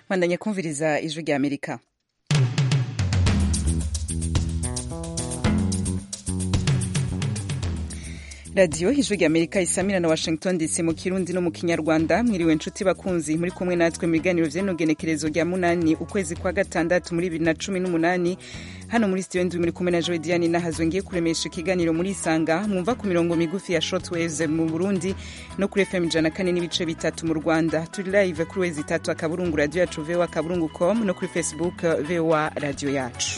bandanye kumviriza ijwi rya amerika radiyo ijwi rya amerika isamira na washington dc mu kirundi no mu kinyarwanda mwiriwe nshuti bakunzi muri kumwe natwe mu biganiro vy'inogenekerezo rya munani ukwezi kwa gatandatu muri bibiri na cumi n'umunani hano muri studio ndwi muri kumwe na joe diane nahazwe ngiye kuremesha ikiganiro muri isanga mwumva ku mirongo migufi ya shortwaves mu burundi no kuri fm ijana kane n'ibice bitatu mu rwanda turi live kuri wezi itatu akaburungu radiyo yacu voa akaburungu com no kuri facebook voa radiyo yacu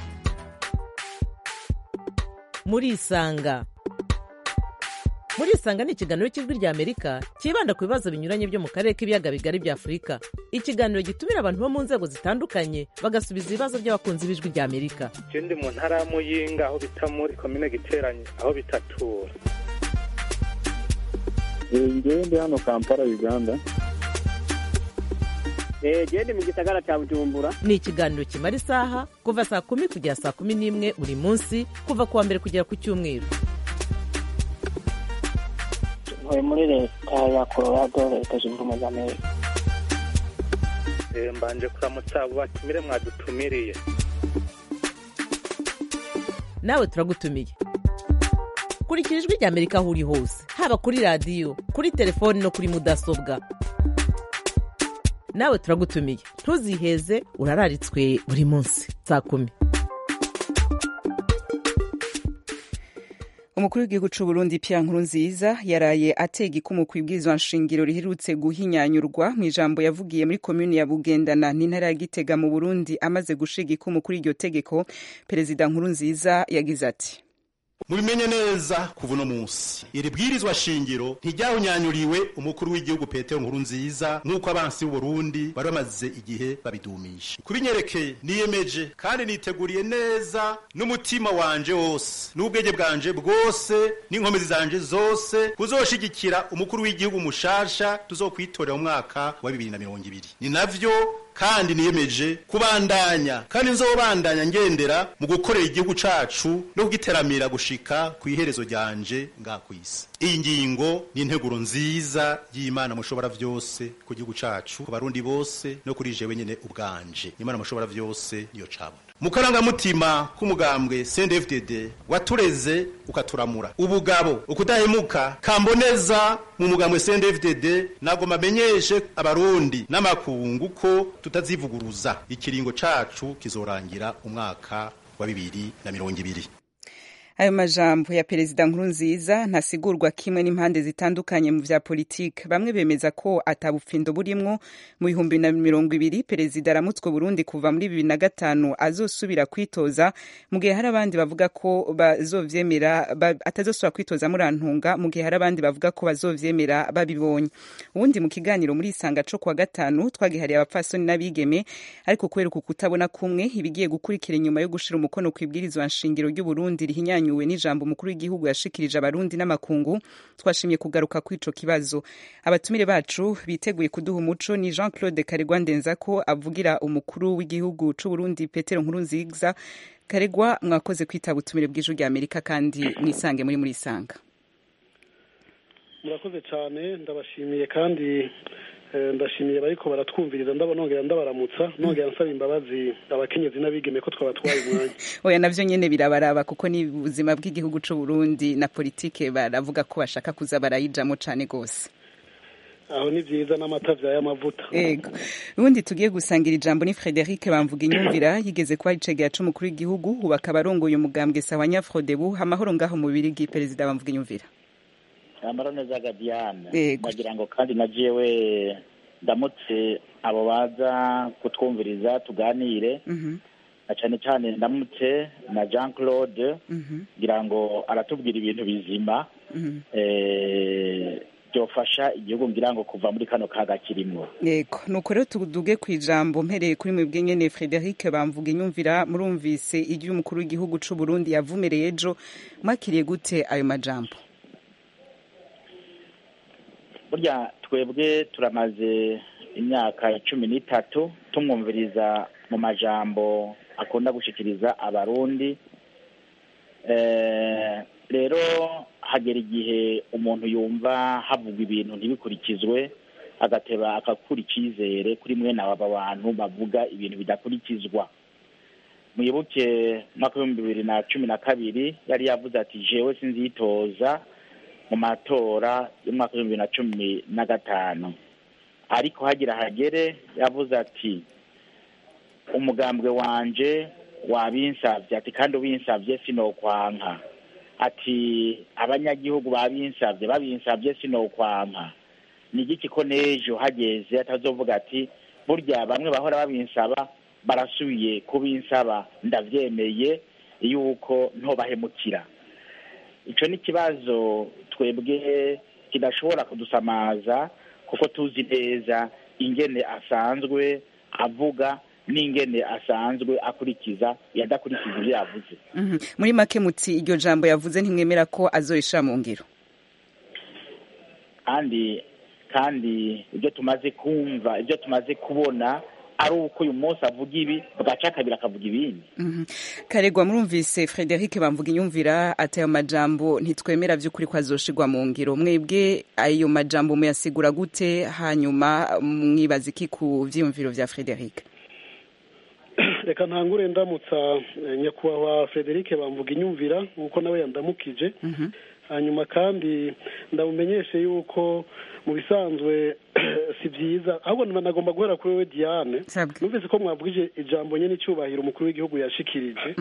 muri isanga muri isanga ni ikiganiro cy'ijwi rya amerika cyibanda ku bibazo binyuranye byo mu karere k'ibiyaga bigari bya afurika ikiganiro gitumira abantu bo mu nzego zitandukanye bagasubiza ibibazo by'abakunzi b'ijwi rya amerika ndi mu ntara ya muyinga aho bita muri komine giteranye aho bitatura ngewe ndi hano kampala uganda gende mu gisagara cya bujumbura ni ikiganiro kimara isaha kuva saa kumi kugera saa kumi n'imwe buri munsi kuva ku wa mbere kugera ku cyumweru ntuye muri leta ya colorado leta zunze ubumwe za amerika mbanje kuramutsa abo batumire mwadutumiriye nawe turagutumiye kurikira ijwi rya amerika aho uri hose haba kuri radiyo kuri telefoni no kuri mudasobwa nawe turagutumiye ntuziheze urararitswe buri munsi saa kumi umukuru w'igihugu cy'u Burundi Pierre Nkurunziza yaraye atega ikumu ku ibwirizwa nshingiro riherutse guhinyanyurwa mu ijambo yavugiye muri komuni ya Bugendana n'intara ya Gitega mu Burundi amaze gushiga ikumu kuri iryo tegeko perezida Nkurunziza yagize ati mubimenye neza kuva uno munsi iri bwirizwa shingiro ntiryawunyanyuriwe umukuru w'igihugu petero nkuru nziza nk'uko abansi b'uburundi bari bamaze igihe babidumisha kubinyerekeye niyemeje kandi niteguriye neza n'umutima wanje wose n'ubwenge bwanje bwose n'inkomezi zanje zose kuzoshigikira umukuru w'igihugu mushasha tuzokwitorera mu mwaka wa bibiri na mirongo ibiri ni navyo kandi niyemeje kubandanya kandi nzobandanya ngendera mu gukorera igihugu cacu no kugiteramira gushika ku iherezo ryanje nga kwisi iyi ngingo ni integuro nziza y'imana mushobora vyose ku gihugu cacu ku barundi bose no kuri jewe nyene ubwanje imana mushobora vyose niyo cabona mu karangamutima k'umugambwe CNDD-FDD watureze ukaturamura ubugabo ukudahemuka kamboneza mu mugambwe CNDD-FDD nagoma menyeshe abarundi n'amakungu ko tutazivuguruza ikiringo cacu kizorangira umwaka wa bibiri na mirongo ibiri ayo majambo ya perezida nkurunziza ntasigurwa kimwe n'impande zitandukanye mu vya politike bamwe bemeza ko atabufindo burimwo mu bihumbi na mirongo ibiri perezida aramutswe burundi kuva muri bibiri na gatanu azosubira kwitoza mu gihe hari abandi bavuga ko bazovyemera ba, atazosubira kwitoza muri antunga mu gihe hari abandi bavuga ko bazovyemera babibonye ubundi mu kiganiro muri isanga co kuwa gatanu twagihariye abapfasoni n'abigeme ariko kubera uku kutabona kumwe ibigiye gukurikira inyuma yo gushira umukono kw'ibwirizwa nshingiro ry'uburundi rihinyanya yanyuwe n'ijambo umukuru w'igihugu yashikirije abarundi n'amakungu twashimye kugaruka kw'ico kibazo abatumire bacu biteguye kuduha umuco ni Jean Claude Karegwa Ndenzako avugira umukuru w'igihugu c'u Burundi Petero Nkurunziza Karegwa mwakoze kwitaba ubutumire bw'ijuru rya Amerika kandi mwisange muri muri isanga murakoze cyane ndabashimiye kandi ndashimiye bariko baratwumviriza ndabona nongera ndabaramutsa nongera nsaba imbabazi abakenyezi n'abigeme ko twabatwaye umwanya oya navyo nyene birabaraba kuko ni ubuzima bw'igihugu c'u Burundi na politike baravuga ko bashaka kuza barayijamo cane gose aho ni vyiza n'amata vy'amavuta ego ubundi tugiye gusangira ijambo ni Frederic bamvuga inyumvira yigeze kuba icegera c'umukuru w'igihugu ubu akaba arongoye umugambwe sawa nyafrodebu amahoro ngaho mu birigi perezida bamvuga inyumvira ambara neza Diane nagira ngo kandi na jewe ndamutse abo baza kutwumviriza tuganire na cyane cyane ndamutse na Jean Claude ngira ngo aratubwira ibintu bizima byofasha igihugu ngira ngo kuva muri kano kaga kirimo yego nuko rero tuduge ku ijambo mpereye kuri mwebwe nyene Frederic bamvuga inyumvira murumvise iry'umukuru w'igihugu c'u Burundi yavumereye ejo mwakiriye gute ayo majambo burya twebwe turamaze imyaka cumi n'itatu tumwumviriza mu majambo akunda gushikiriza abarundi rero hagera igihe umuntu yumva havugwa ibintu ntibikurikizwe agateba akakura icyizere kuri mwene aba bantu bavuga ibintu bidakurikizwa muyoboke mwaka w'ibihumbi bibiri na cumi na kabiri yari yavuze ati jewe sinzitoza mu matora y'umwaka w'ibihumbi bibiri na cumi na gatanu ariko hagira hagere yavuze ati umugambwe wanje wabinsabye ati kandi ubinsabye sinokwanka ati abanyagihugu babinsabye babinsabye sinokwanka ni igiki ko n'ejo hageze atazovuga ati burya bamwe bahora babinsaba barasubiye kubinsaba ndabyemeye yuko ntobahemukira icyo ni ikibazo twebwe kidashobora kudusamaza kuko tuzi neza ingene asanzwe avuga n'ingene asanzwe akurikiza yadakurikiza ibyo yavuze muri make muti iryo jambo yavuze ntimwemera ko azorisha mu ngiro kandi kandi ibyo tumaze kumva ibyo tumaze kubona ari uko uyu munsi avuga ibi bwaca kabiri akavuga ibindi karegwa murumvise frederic bamvuga inyumvira ati ayo majambo ntitwemera by'ukuri ko azoshigwa mu ngiro mwebwe ayo majambo muyasigura gute hanyuma mwibaza iki ku byiyumviro bya frederic reka ntangure ndamutsa nyakubahwa frederic bamvuga inyumvira nk'uko nawe yandamukije hanyuma kandi ndamumenyeshe yuko mu bisanzwe si byiza ahubwo nagomba guhera kuri we diane numvise ko mwavugije ijambo nyine icyubahiro umukuru w'igihugu yashikirije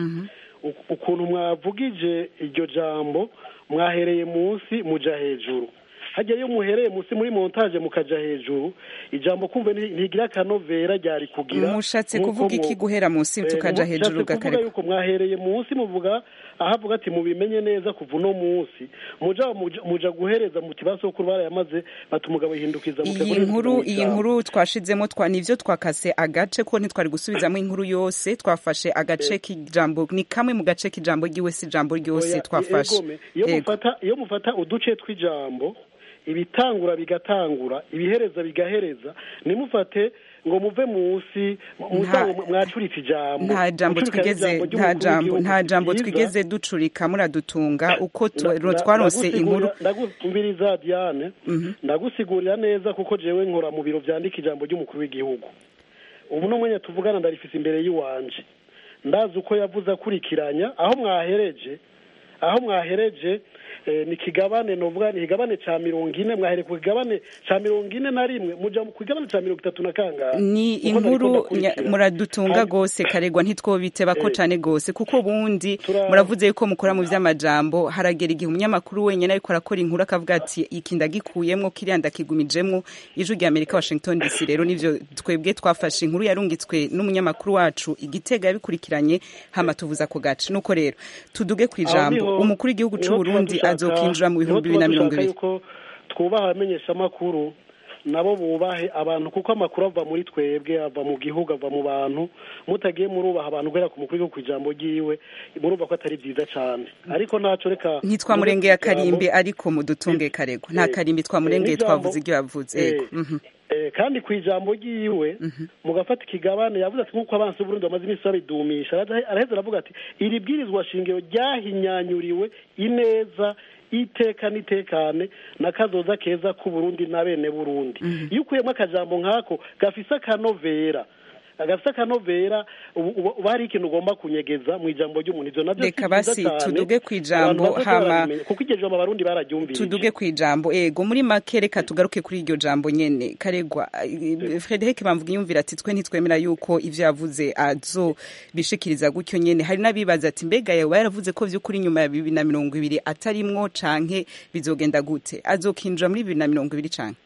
ukuntu mwavugije iryo jambo mwahereye munsi muja hejuru hajya iyo muhereye munsi muri montage mukaja hejuru ijambo kumva ntigira akanovera ryari kugira mushatse kuvuga iki guhera munsi tukaja hejuru kuvuga yuko mwahereye munsi muvuga ahavuga ati mubimenye neza kuva uno munsi muja muja guhereza muti basokuru barayamaze bati umugabo yihindukiza iyi nkuru iyi nkuru twashizemo twa nivyo twakase agace ko ntitwari gusubizamo inkuru yose twafashe agace k'ijambo ni kamwe mu gace k'ijambo ry'iwe si ijambo ryose twafashe iyo mufata iyo mufata uduce tw'ijambo ibitangura bigatangura ibihereza bigahereza nimufate ngo muve munsi mwacuritse ijambo nta jambo twigeze nta jambo nta jambo twigeze ducurika muradutunga uko twaronse inkuru ndagumbiriza Diane ndagusigurira neza kuko jewe nkora mu biro byandika ijambo ry'umukuru w'igihugu ubu no mwanya tuvugana ndarifise imbere y'iwanje ndazi uko yavuze akurikiranya aho mwahereje aho mwahereje ni kigabane novuga ni kigabane ca mirongo ine mwahere ku kigabane ca mirongo ine na rimwe muja ku kigabane ca mirongo itatu na kangahe ni inkuru muradutunga gose karegwa ntitwobiteba ko cane gose kuko ubundi muravuze yuko mukora mu vy'amajambo haragera igihe umunyamakuru wenyene ariko arakora inkuru akavuga ati iki ndagikuyemwo kiriya ndakigumijemwo ijwi rya amerika washington dc rero nivyo twebwe twafashe inkuru yarungitswe n'umunyamakuru wacu igitega yabikurikiranye hama tuvuza ako gace nuko rero tuduge kw'ijambo umukuru w'igihugu c'uburundi azokinjira mu bihumbi bibiri na mirongo ibiri twubaha abamenyeshamakuru nabo bubahe abantu kuko amakuru ava muri twebwe ava mu gihugu ava mu bantu mutagiye murubaha abantu guhera ku mukuru w'igihugu ku ijambo ryiwe murumva ko atari byiza cyane ariko ntaco reka ntitwamurengeye akarimbi ariko mudutunge karego nta karimbi twamurengeye twavuze ibyo yavuze kandi ku ijambo ryiwe mugafata ikigabane yavuze ati nk'uko abansi b'uburundi bamaze iminsi babidumisha araheza aravuga ati iri bwirizwa shingiro ryahinyanyuriwe ineza iteka n'itekane n'akazoza keza k'uburundi na bene burundi iyo ukuyemo akajambo nk'ako gafise akanovera gafise akanovera uba hari ikintu ugomba kunyegeza mu ijambo ry'umuntu ivyo navyo reka basi tuduge ku ijambo hama kuko iryo jambo abarundi bararyumvise tuduge ku ijambo ego muri make reka tugaruke kuri iryo jambo nyene karegwa frederic bamvuga yumvira ati twe ntitwemera yuko ivyo yavuze azo bishikiriza gutyo nyene hari n'abibaza ati mbega yawe yaravuze ko vy'ukuri nyuma ya bibiri na mirongo ibiri atarimwo canke bizogenda gute azokinjira muri bibiri na mirongo ibiri canke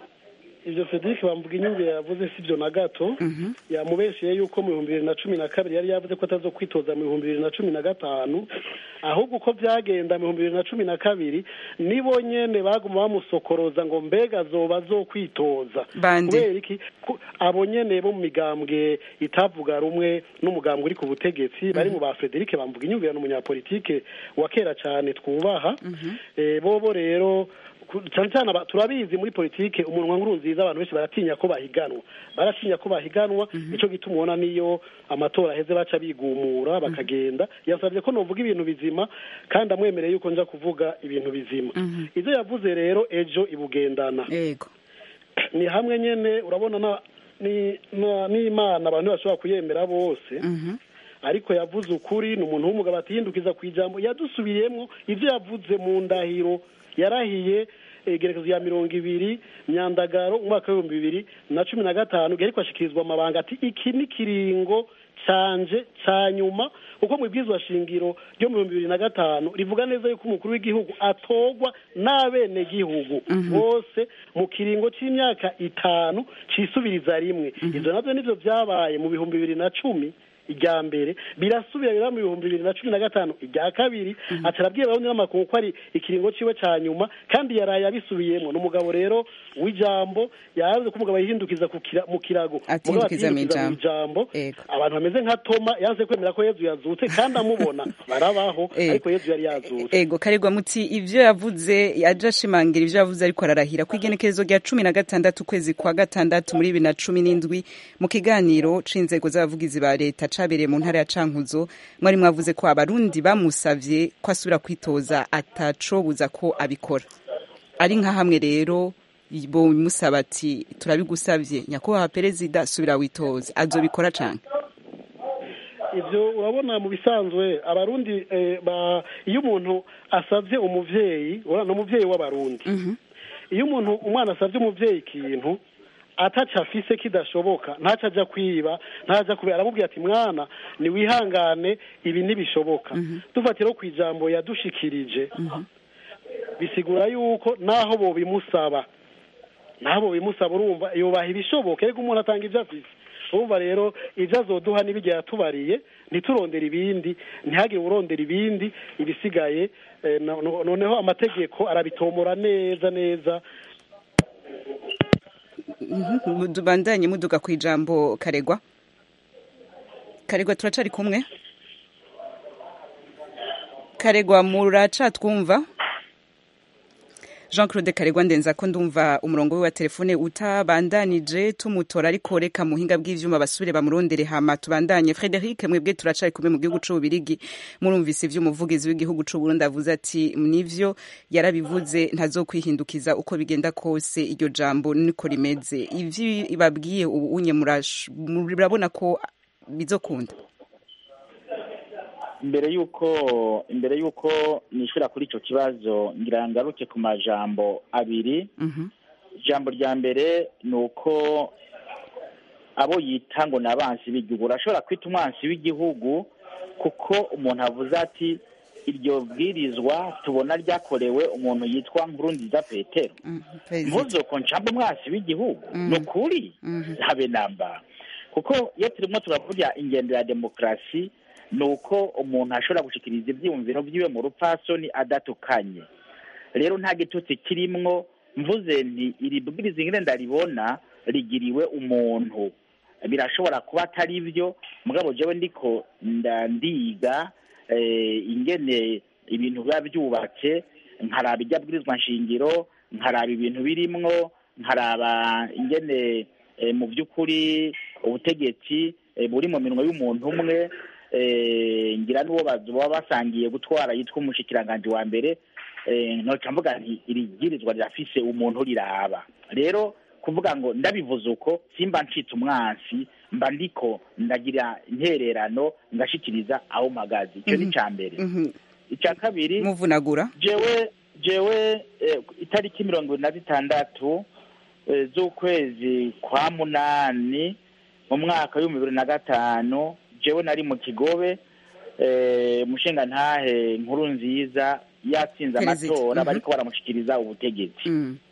ivyo Frederic bamvuga inyumvire yavuze sivyo na gato yamubesheye yuko mu bihumbi bibiri na cumi na kabiri yari yavuze ko atazo kwitoza mu bihumbi bibiri na cumi na gatanu ahubwo uko vyagenda mu bihumbi bibiri na cumi na kabiri nibo nyene baguma bamusokoroza ngo mbega azoba azokwitoza kubera iki abo nyene bo mu migambwe itavuga rumwe n'umugambwe uri ku butegetsi bari mu ba Frederic bamvuga inyumvire n'umunyapolitike wa kera cane twubaha bobo rero cyane cyane turabizi muri politike umunwa nkuru nziza abantu benshi baratinya ko bahiganwa baratinya ko bahiganwa nicyo gituma ubona niyo amatora aheze baca bigumura bakagenda yasabye ko novuga ibintu bizima kandi amwemereye yuko nja kuvuga ibintu bizima ibyo yavuze rero ejo ibugendana yego ni hamwe nyine urabona n'imana abantu bashobora kuyemera bose ariko yavuze ukuri ni umuntu w'umugabo atihindukiza ku ijambo yadusubiriyemo ibyo yavuze mu ndahiro yarahiye igerekezo ya mirongo ibiri myandagaro umwaka w'ibihumbi bibiri na cumi na gatanu ariko ashyikirizwa amabanga ati iki ni kiringo canje cya nyuma kuko mu ibwirizwa shingiro ryo mu bihumbi bibiri na gatanu rivuga neza yuko umukuru w'igihugu atogwa n'abenegihugu bose mu kiringo cy'imyaka itanu cisubiriza rimwe ibyo nabyo nibyo byabaye mu bihumbi bibiri na cumi irya mbere birasubira bira mu bihumbi bibiri na cumi na gatanu irya kabiri atarabwira abarundi n'amakungu ko ari ikiringo ciwe ca nyuma kandi yaraye abisubiyemo ni umugabo rero w'ijambo yavuze ko umugabo yihindukiza mu kirago atihindukiza mu ijambo abantu bameze nka toma yanze kwemera ko yezu yazutse kandi amubona barabaho ariko yezu yari yazutse ego karegwa muti ivyo yavuze yaje ashimangira ivyo yavuze ariko ararahira ku igenekerezo rya cumi na gatandatu ukwezi kwa gatandatu muri bibiri na cumi n'indwi mu kiganiro c'inzego z'abavugizi ba leta cabereye mu ntara ya Cankuzo mwari mwavuze ko abarundi bamusavye ko asubira kwitoza atacobuza ko abikora ari nka hamwe rero bo bimusaba ati turabigusavye nyakubahwa perezida subira witoza azobikora cane ibyo urabona mu bisanzwe abarundi iyo umuntu asabye umuvyeyi urabona umuvyeyi w'abarundi iyo umuntu umwana asabye umuvyeyi ikintu ataca afise kidashoboka ntaca ajya kwiba ntaca kubera aramubwira ati mwana niwihangane ibi ntibishoboka dufatira ku ijambo yadushikirije bisigura yuko naho bo bimusaba naho bo bimusaba urumva yubaha ibishoboka ariko umuntu atanga ibyo afise urumva rero ibyo azoduha n'ibigihe yatubariye ntiturondere ibindi ntihagire urondera ibindi ibisigaye noneho amategeko arabitomora neza neza bandanye muduga ku ijambo karegwa karegwa turacari kumwe karegwa muracatwumva jean claude karegwa ndenza ko ndumva umurongo we wa telefone utabandanije tumutora ariko reka muhinga bw'ivyuma basubire bamurondere hama tubandanye frederic mwebwe turacari kumwe mu gihugu c'ububirigi murumvise ivyo umuvugizi w'igihugu c'uburundi avuze ati nivyo yarabivuze ntazokwihindukiza uko bigenda kose iryo jambo niko rimeze ivyo ibabwiye ubu unye murabona ko bizokunda imbere y'uko imbere y'uko nishyura kuri icyo kibazo ngira ngaruke ku majambo abiri ijambo rya mbere ni uko abo yita ngo ni abansi b'igihugu urashobora kwita umwansi w'igihugu kuko umuntu avuze ati iryo bwirizwa tubona ryakorewe umuntu yitwa nkurunziza petero ntuzoko ncambe umwansi w'igihugu ni ukuri habe namba kuko iyo turimo turavuga ingendo ya demokarasi ni uko umuntu ashobora gushikiriza ibyiyumviro byiwe mu rupfasoni adatukanye rero nta gitutsi kirimwo mvuze nti iri bwiriza ingene ndaribona rigiriwe umuntu birashobora kuba atari byo mugabo jewe ndiko ndiga ingene ibintu biba byubatse nkaraba ijya bwirizwa nshingiro nkaraba ibintu birimwo nkaraba ingene mu by'ukuri ubutegetsi buri mu minwa y'umuntu umwe ngira n'uwo baba basangiye gutwara yitwa umushikiranganji wa mbere ntoca mvuga nti iri bwirizwa rirafise umuntu riraba rero kuvuga ngo ndabivuze uko simba ncitse umwansi mba ndiko ndagira intererano ngashikiriza aho mpagaze icyo ni icya mbere icya kabiri muvunagura jewe jewe itariki mirongo ibiri na zitandatu z'ukwezi kwa munani mu mwaka w'ibihumbi bibiri na gatanu jewe nari mu kigobe umushinga ntahe nkuru nziza yatsinze amatora bariko baramushikiriza ubutegetsi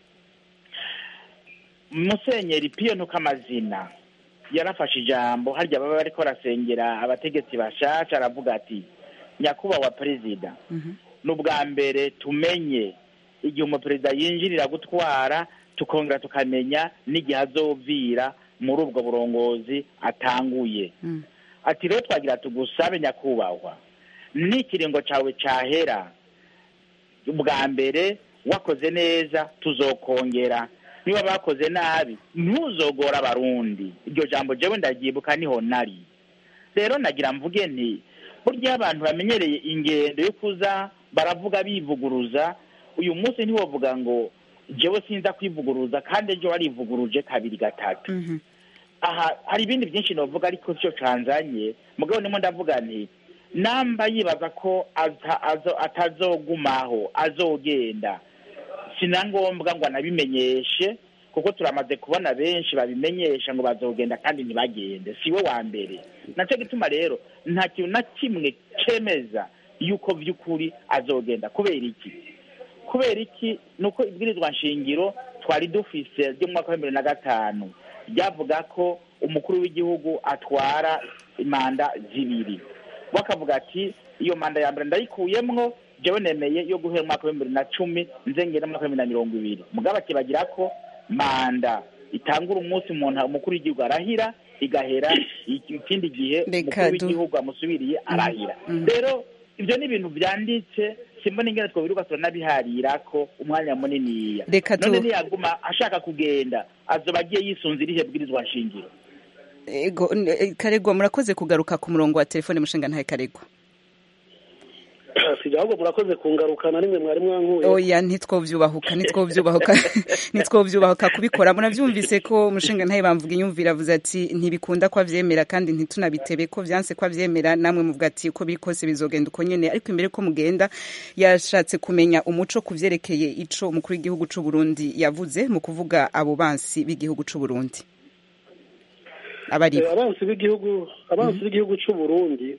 musenyeri piyo ntukamazina yarafashe ijambo harya baba bariko barasengera abategetsi bashasha aravuga ati nyakubahwa perezida ni ubwa mbere tumenye igihe umuperezida yinjirira gutwara tukongera tukamenya n'igihe azovira muri ubwo burongozi atanguye ati rero twagira tugusabe nyakubahwa n'ikiringo cyawe cyahera ubwa mbere wakoze neza tuzokongera niba bakoze nabi ntuzogora abarundi iryo jambo jewe ndaryibuka niho nari rero nagira mvuge nti burya abantu bamenyereye ingendo yo kuza baravuga bivuguruza uyu munsi ntiwovuga ngo jewe sinza kwivuguruza kandi ejo warivuguruje kabiri gatatu aha hari ibindi byinshi novuga ariko cyo canzanye mugabo ndimo ndavuga nti namba yibaza ko aza- azo- atazogumaho azogenda sina ngombwa ngo anabimenyeshe kuko turamaze kubona benshi babimenyesha ngo bazogenda kandi ntibagende siwe wa mbere nacyo gituma rero nta kintu na kimwe cemeza yuko by'ukuri azogenda kubera iki kubera iki ni uko ibwirizwa nshingiro twari dufise ryo mu mwaka wa bibiri na gatanu ryavuga ko umukuru w'igihugu atwara manda zibiri bakavuga ati iyo manda ya mbere ndayikuyemwo jewe nemeye yo guhera umwaka wa bibiri na cumi nze ngera mu mwaka wa bibiri na mirongo ibiri mugabo akibagira ko manda itangura umunsi umuntu umukuru w'igihugu arahira igahera iki- ikindi gihe Reka umukuru du- w'igihugu amusubiriye arahira rero ibyo ni ibintu byanditse simbona ingene twobiruka turanabiharira ko umwanya muniniya Reka tu- none niyaguma ashaka kugenda azoba agiye yisunze irihe bwirizwa nshingiro ego n- eh, karegwa murakoze kugaruka ku murongo wa telefone mushinga ntahe karegwa sijya ahubwo murakoze kungarukana nimwe mwari mwankuye oya ntitwovyubahuka ntitwovyubahuka ntitwovyubahuka kubikora muravyumvise ko umushinga ntahe bamvuga inyumvira avuze ati ntibikunda ko avyemera kandi ntitunabitebe ko vyanse ko avyemera namwe muvuga ati uko biri kose bizogenda uko nyene ariko imbere ko mugenda yashatse kumenya umuco ku vyerekeye ico umukuru w'igihugu c'u Burundi yavuze mu kuvuga abo bansi b'igihugu c'u Burundi abari Eh, abansi b'igihugu abansi b'igihugu cy'u Burundi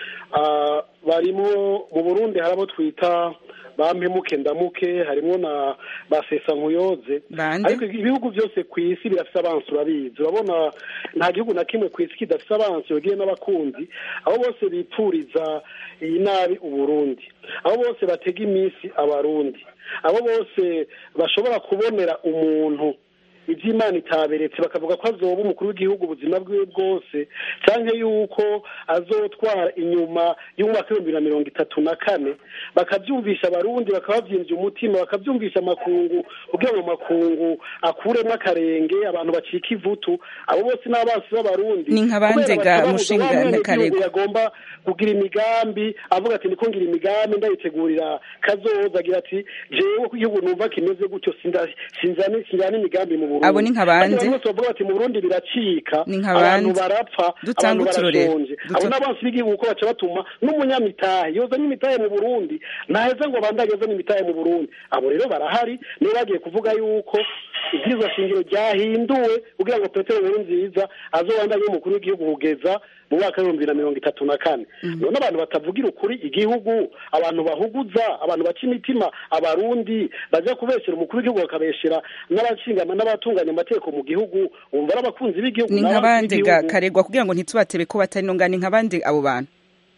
ah, barimo mu Burundi hari abo twita bampemuke ndamuke harimo na basesa nkuyoze Bande? ariko ibihugu byose ku isi birafite abansi urabizi urabona nta gihugu na kimwe ku isi kidafite abansi bagiye n'abakunzi abo bose bipfuriza iyi nabi uburundi abo bose batega iminsi abarundi abo bose bashobora kubonera umuntu iby'imana itaberetse bakavuga ko azoba umukuru w'igihugu ubuzima bwiwe bwose cyangwa yuko azotwara inyuma y'umwaka w'ibihumbi bibiri na mirongo itatu na kane bakabyumvisha abarundi bakababyimbya umutima bakabyumvisha amakungu kugira ngo amakungu akuremo akarenge abantu bacika ivutu abo bose ni abansi b'abarundi Ni nka bande Kubera ga batababuza Mushinga wa mwenegihugu Ntakarego? yagomba kugira imigambi avuga ati niko ngira imigambi ndayitegurira kazoza agira ati jewe ko igihugu numva kimeze gutyo sinda- sinzani sinjyana imigambi mu Burundi Abo ni nka bande? Kandi abantu bose bavuga bati mu Burundi biracika Ni nka abantu bande? barapfa Dutanga abantu uturorero. barashonje abo Duta- n'abansi b'igihugu uko baca batuma n'umunyamitahe yozanye imitahe mu Burundi ntaheza ngo bandanye azane imitahe mu Burundi abo rero barahari niyo bagiye kuvuga yuko ibwirizwa shingiro ryahinduwe kugira ngo Petero Nkurunziza azobandanye umukuru w'igihugu kugeza mu mwaka w'ibihumbi bibiri na mirongo itatu na kane none abantu batavugira ukuri igihugu abantu bahuguza abantu baca imitima abarundi baja kubeshyera umukuru w'igihugu bakabeshyera n'abashingana n'abatunganya amategeko mu gihugu wumva ari abakunzi b'igihugu ni nka n'abansi bande ga b'igihugu. karegwa kugira ngo ntitubatebe ko batari nonga ni nka bande abo bantu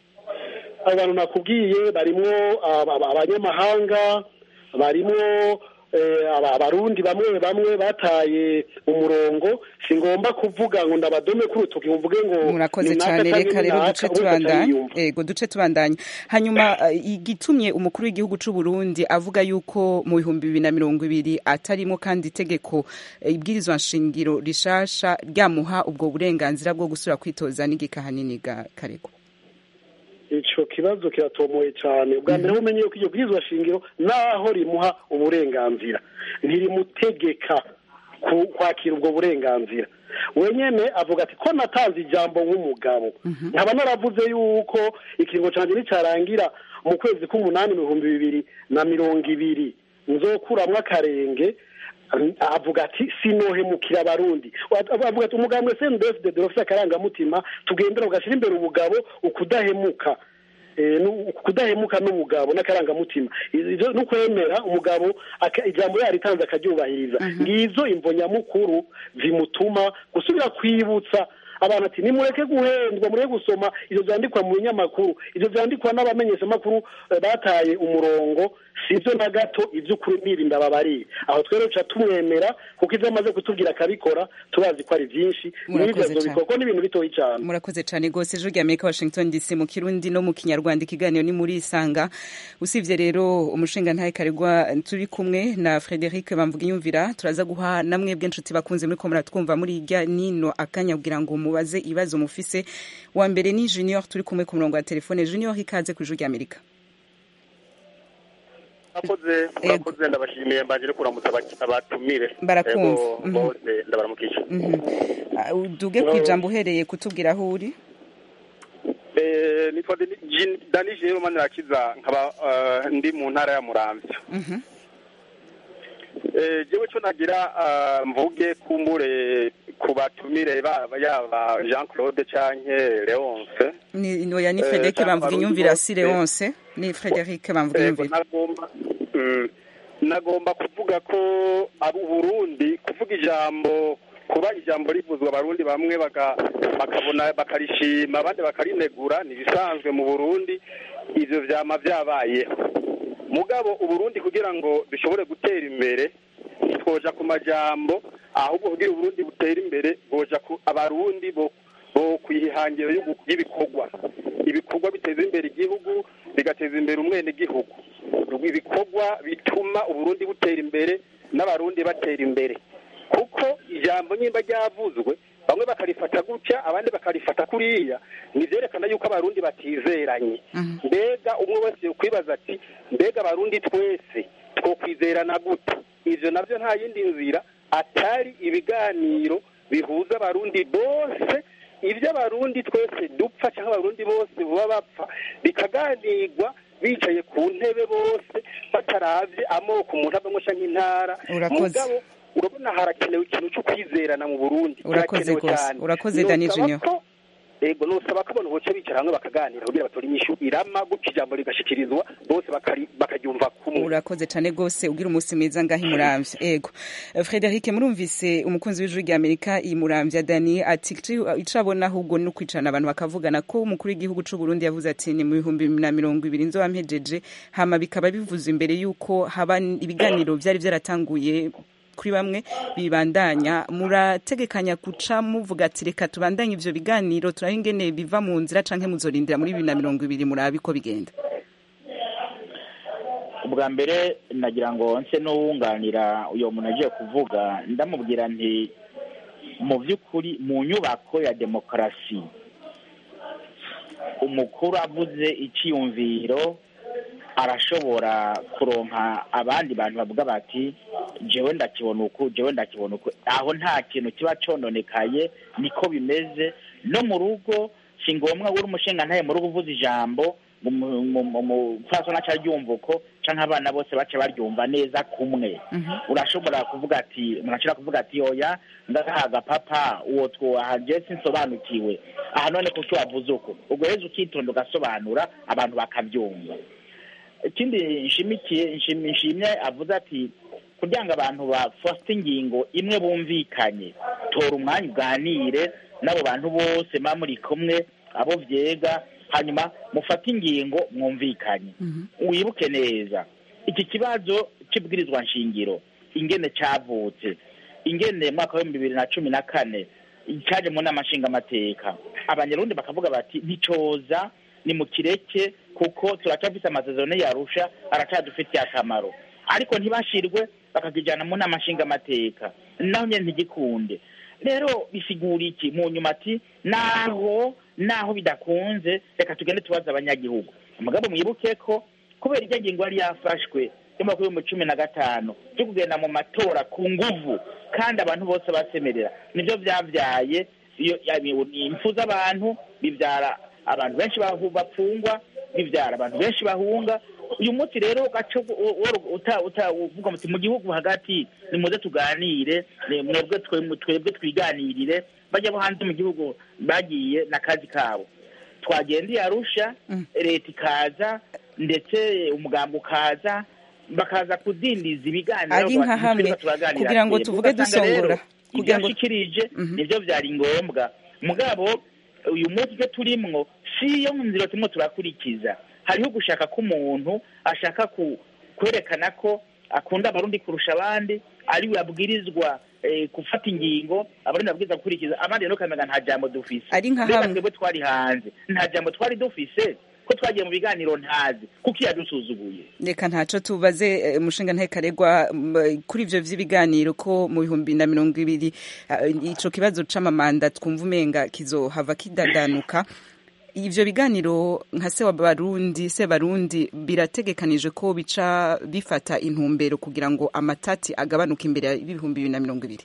abantu nakubwiye barimo aba- aba- abanyamahanga barimo eh, aba- abarundi bamwe bamwe bataye umurongo singomba kuvuga ngo ndabadome ku rutoki mvuge ngo murakoze ni naka cyane canke reka ni rero naka, duce wese tubandanya atayiyumva. ego duce tubandanya hanyuma eh, igitumye umukuru w'igihugu c'u Burundi avuga yuko mu bihumbi bibiri na mirongo ibiri atarimo kandi itegeko eh, ibwirizwa nshingiro rishasha ryamuha ubwo burenganzira bwo gusubira kwitoza n'igika hanini ga karegwa ico kibazo kiratomoye cyane ubwa mbere umenye yuko iryo bwirizwa shingiro naho rimuha uburenganzira ntirimutegeka ku- kwakira ubwo burenganzira wenyene avuga ati ko natanze ijambo nk'umugabo nkaba naravuze yuko ikiringo canje nicarangira mu kwezi k'umunani mu bihumbi bibiri na mirongo ibiri nzokuramwo akarenge avuga ati sinohemukira abarundi avuga ati umugambwe sendefide dorofise akarangamutima tugendera ugashyira imbere ubugabo ukudahemuka Eh, nu- kudahemuka n'umugabo n'akarangamutima Ivyo ni ukwemera umugabo aka- ijambo yaritanze akaryubahiriza ngizo imvo nyamukuru zimutuma gusubira kwibutsa abantu ati nimureke guhendwa mureke gusoma ivyo vyandikwa mu binyamakuru ivyo vyandikwa n'abamenyeshamakuru eh, bataye umurongo sivyo na gato ivy'ukuri n'ibi ndababariye aho twero ca tumwemera kuko ivyo amaze kutubwira akabikora tubazi ko ari vyinshi Murakoze n'ivyo cane. azobikora ko n'ibintu bitoyi cane murakoze cyane rwose ijwi rya amerika washington dc mu kirundi no mu kinyarwanda ikiganiro ni muri isanga usibye rero umushinga ntahe karegwa turi kumwe na frederic bamvuga inyumvira turaza guha namwe bw'inshuti bakunze muri ko muratwumva muri irya nino akanya kugira ngo mubaze ibibazo mufise wa mbere ni junior turi kumwe ku murongo wa telefone junior ikaze ku ijwi rya amerika murakoze murakoze ndabashimiye mbanje no kuramutsa abatumire barakumva bose ndabaramukije duge ku ijambo uhereye kutubwira aho uri nitwa dani jero manirakiza nkaba ndi mu ntara ya muramvya jewe co nagira mvuge kumbure ku batumire baba yaba jean claude canke leonce ni oya ni frederic bamvuga inyumvira si leonce ni frederic bamvuga inyumvira nagomba kuvuga ko abo uburundi kuvuga ijambo kuba ijambo rivuzwa abarundi bamwe bakabona bakarishima abandi bakarinegura ni ibisanzwe mu burundi ivyo vyama vyabayeho mugabo uburundi kugira ngo bishobore gutera imbere ntitwoja ku majambo ahubwo kugira uburundi butera imbere boja ku abarundi bo bo kwihangiro y'ibikorwa ibikorwa biteza imbere igihugu bigateza imbere umwene gihugu ibikorwa bituma uburundi butera imbere n'abarundi batera imbere kuko ijambo nyimba ryavuzwe bamwe bakarifata gutya abandi bakarifata kuriya nivyerekana yuko abarundi batizeranye mbega umwe wese kwibaza ati mbega abarundi twese twokwizerana gute ivyo navyo nta yindi nzira atari ibiganiro bihuza abarundi bose ivyo abarundi twese dupfa cyangwa abarundi bose buba bapfa bikaganirwa bicaye ku ntebe bose bataravye amoko umuntu avamwo canke intara mugabo urabona harakenewe ikintu cyo kwizerana mu burundi urakoze rwose urakoze dani junior ego nusaba ko abantu boca bicara hamwe bakaganira kugira batore inyishu irama gutyo ijambo rigashikirizwa bose bakaryumva kumwe urakoze cane rwose ugira umunsi mwiza ngaho imuramvya ego frederic murumvise umukunzi w'ijuru rya amerika imuramvya dani ati ico abona ahubwo ni ukwicarana abantu bakavugana ko umukuru w'igihugu c'uburundi yavuze ati ni mu bihumbi na mirongo ibiri nzoba mpejeje hama bikaba bivuze imbere y'uko haba ibiganiro vyari vyaratanguye kuri bamwe bibandanya murategekanya guca muvuga ati reka tubandanye ivyo biganiro turabe ingene biva mu nzira canke muzorindira muri bibiri na mirongo ibiri murabe ko bigenda ubwa mbere nagira ngo nse n'uwunganira uyo muntu agiye kuvuga ndamubwira nti mu by'ukuri mu nyubako ya demokarasi umukuru avuze icyiyumviro arashobora kuronka abandi bantu bavuga bati jewe ndakibona uku jewe ndakibona uku aho nta kintu kiba cononekaye niko bimeze no mu rugo si ngombwa uri umushinga ntaye mu rugo uvuze ijambo umupfasoni aca aryumva uko canke abana bose baca baryumva neza kumwe urashobora kuvuga ati umuntu ashobora kuvuga ati oya ndagahaga papa uwo twohaje sinsobanukiwe aha none kuki wavuze uko ubwo rero ukitonda ugasobanura abantu bakabyumva ikindi nshimikiye nshimye avuze ati kugira ngo abantu bafate ingingo imwe bumvikanye tora umwanya uganire n'abo bantu bose muba muri kumwe abo vyega hanyuma mufate ingingo mwumvikanye wibuke neza iki kibazo c'ibwirizwa nshingiro ingene cavutse ingene mwaka w'ibihumbi bibiri na cumi na kane caje mu nama nshingamateka abanyarundi bakavuga bati nticoza ni mu kireke kuko turacafise amasezerano yarusha aracadufitiye akamaro ariko ntibashirwe bakakijana mu nama nshingamateka naho nyene ntigikunde rero bisigura iki mu nyuma ati naho naho bidakunze reka tugende tubaza abanyagihugu umugabo mwibuke ko kubera iryo ngingo yari yafashwe y'umwaka w'ibihumbi cumi na gatanu cyo kugenda mu matora ku nguvu kandi abantu bose basemerera nibyo vyavyaye impfu z'abantu bivyara abantu benshi bapfungwa bivyara abantu benshi bahunga uyu munsi rero ugaca uvuga muti mu gihugu hagati nimuze tuganire mwebwe twebwe twiganirire bajya bo hanze mu gihugu bagiye n'akazi kabo twagendeye arusha leta ikaza ndetse umugambi ukaza bakaza kudindiza ibiganiro ari nka hamwe kugira ngo tuvuge dusongora kugira ngo ishikirije nivyo vyari ngombwa mugabo uyu munsi ibyo turimwo si yo nzira turimo turakurikiza hariho gushaka ko umuntu ashaka kwerekana ko akunda abarundi kurusha abandi ariwe abwirizwa gufata ingingo abarundi babwirizwa gukurikiza abandi rero ukamenya nta jambo dufise ari nka hamwe twebwe twari hanze nta jambo twari dufise ko twagiye mu biganiro ntazi kuko yadusuzuguye reka ntaco tubaze umushinga ntekaregwa kuri ivyo vy'ibiganiro ko mu bihumbi na mirongo ibiri ico kibazo c'amamanda twumva umenga kizohava kidadanuka ivyo biganiro nka se wa barundi se barundi birategekanije ko bica bifata intumbero kugira ngo amatati agabanuke imbere y'ibihumbi bibiri na mirongo ibiri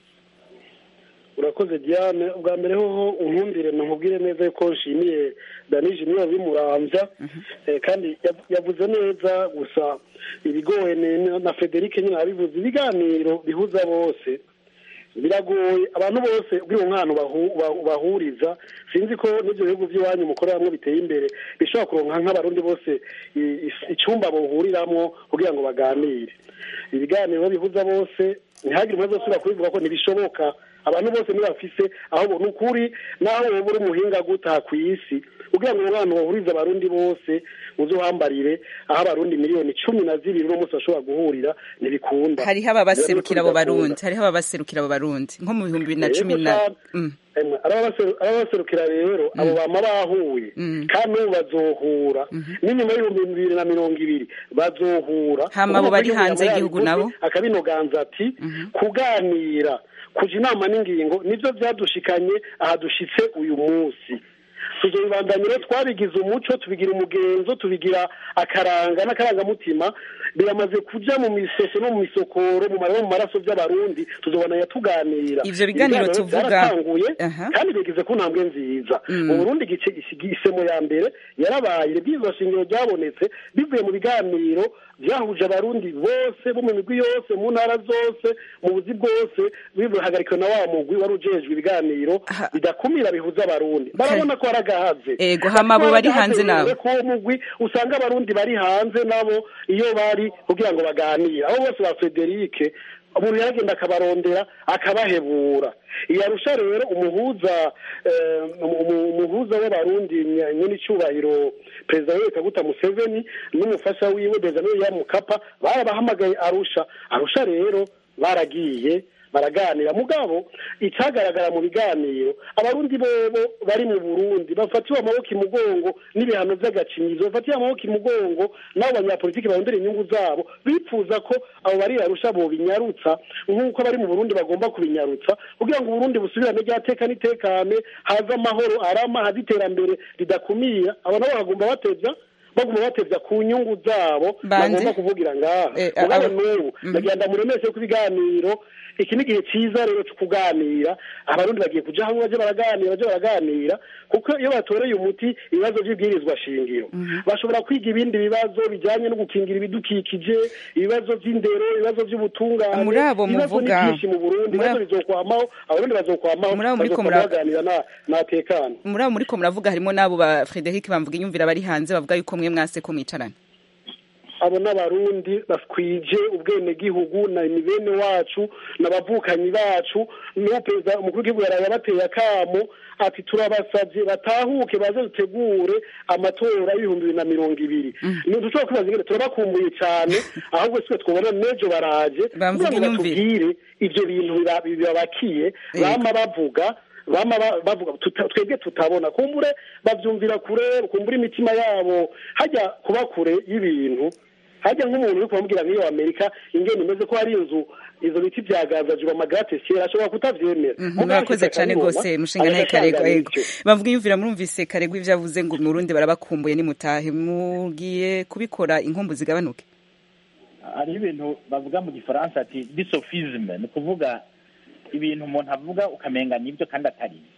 urakoze diane ubwa mbere hoho unkundire nkubwire neza yuko nshimiye danije niyo bimuramvya kandi yavuze neza gusa ibigoye na frederic nyine abivuze ibiganiro bihuza bose biragoye abantu bose ubwira umwana bahuriza sinzi ko n'ibyo bihugu by'iwanyu mukorera hamwe biteye imbere bishobora kuronka nk'abarundi bose icyumba bahuriramo kugira ngo baganire ibiganiro bihuza bose ntihagire umwe wese kubivuga ko ntibishoboka abantu bose ntibafise aho ni ukuri naho wowe uri umuhinga gutaha ku isi kugira ngo umwana bahurize abarundi bose uze uhambarire aho abarundi miliyoni cumi na zibiri uno munsi bashobora guhurira ntibikunda hariho ababaserukira abo barundi hariho ababaserukira abo barundi nko mu bihumbi bibiri na cumi na ababaserukira rero abo bama bahuye kandi n'ubu bazohura n'inyuma y'ibihumbi bibiri na mirongo ibiri bazohura hama abo bari hanze y'igihugu nabo akabinoganza ati kuganira kuja inama n'ingingo nivyo vyadushikanye aha dushitse uyu munsi tuzobibandanya rero twabigize umuco tubigira umugenzo tubigira akaranga n'akarangamutima biramaze kuja mu misoso no mu misokoro mu marabo mu maraso by'abarundi tuzobona tuganira ivyo biganiro tuvuga byaratanguye kandi bigize ku ntambwe nziza mu Burundi igice isemo ya mbere yarabaye ibwirizwa shingiro ryabonetse bivuye mu biganiro byahuje abarundi bose bo mu migwi yose mu ntara zose mu buzi bwose bihagarikiwe na wa mugwi wari ujejwe ibiganiro bidakumira bihuza abarundi barabona ko haragahaze ego hama abo bari hanze nabo ko mugwi usanga abarundi bari hanze nabo iyo bari kugira ngo baganire abo bose ba Frederic umuntu yaragenda akabarondera akabahebura iyarusha rero umuhuza umuhuza w'abarundi nyine icyubahiro perezida we kaguta museveni n'umufasha wiwe benjamin ya mukapa barabahamagaye arusha arusha rero baragiye baraganira mugabo icyagaragara mu biganiro abarundi bobo bari mu burundi bafatiwe amaboko imugongo n'ibihano by'agacinyizo bafatiwe amaboko imugongo n'abo banyapolitiki barondera inyungu zabo bipfuza ko abo bari arusha bo binyarutsa nk'uko abari mu burundi bagomba kubinyarutsa kugira ngo uburundi busubirane ryateka n'itekane haze amahoro arama haze iterambere ridakumira abo nabo bagomba batevya baguma batevya ku nyungu zabo bagomba kuvugira ngaha mugabo n'ubu ndagenda muremeshe ko ibiganiro iki ni igihe cyiza rero cyo kuganira abarundi bagiye kuja hamwe baje baraganira baje baraganira kuko iyo batoreye umuti ibibazo by'ibwirizwa shingiro bashobora kwiga ibindi bibazo bijyanye no gukingira ibidukikije ibibazo by'indero ibibazo by'ubutungane muri abo muvuga byinshi mu burundi ibibazo bizokwamaho abarundi bazokwamaho muri abo muriko baganira natekana muri abo muriko muravuga harimo n'abo ba frederic bamvuga inyumvira bari hanze bavuga yuko mwe mwase ko mwicarana abo n'abarundi batwije ubwenegihugu na ni bene wacu n'abavukanyi bacu niyo perezida umukuru w'igihugu yaraye abateye akamo ati turabasabye batahuke baze dutegure amatora y'ibihumbi bibiri na mirongo ibiri ntidushobora kwibaza ingene turabakumbuye cyane ahubwo sitwe twabona n'ejo baraje kugira ngo batubwire ibyo bintu bibabakiye bama bavuga bama bavuga twebwe tutabona kumbure babyumvira kure kumbura imitima yabo hajya kuba kure y'ibintu hajya nk'umuntu uri kumubwira nk'iyo amerika ingene imeze ko hari inzu izo biti byagazajwe amagatesi ashobora kutavyemera murakoze cyane rwose mushinga ntaye karego ego bavuga iyumvira murumvise karego ivyo avuze ngo mu Burundi barabakumbuye nimutahe mugiye kubikora inkumbu zigabanuke hariho ibintu bavuga mu gifaransa ati disofisme ni ukuvuga ibintu umuntu avuga ukamenga nibyo kandi atari byo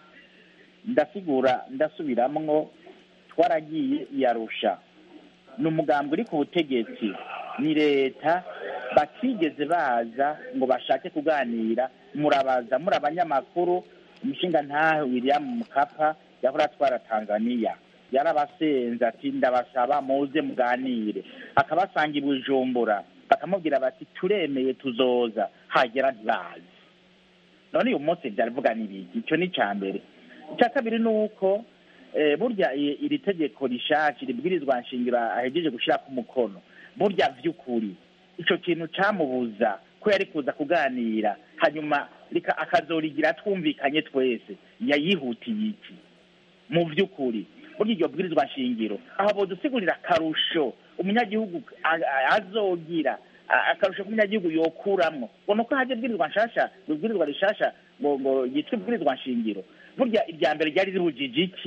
ndasigura ndasubiramwo twaragiye iyarusha ni umugambi uri ku butegetsi ni leta batigeze baza ngo bashake kuganira murabaza muri abanyamakuru umushinga ntahe william mukapa yahora atwara tanzania yarabasenze ati ndabasaba muze muganire akabasanga i bujumbura bakamubwira bati turemeye tuzoza hagera ntibazi none uyu munsi byaravuga n'ibiki icyo ni icya mbere icya kabiri ni uko burya iri tegeko rishaki ribwirizwa nshingiro ahegeje gushyira ku mukono burya by'ukuri icyo kintu cyamubuza ko yari kuza kuganira hanyuma akazorigira twumvikanye twese yayihutiye iki mu by'ukuri burya iryo bwirizwa nshingiro aho bodusigurira akarusho umunyagihugu azogira akarusho k'umunyagihugu yokuramwo ngo ni uko hajya ibwirizwa nshasha ibwirizwa rishasha ngo ngo yitwa ibwirizwa nshingiro burya irya mbere ryari ribujije iki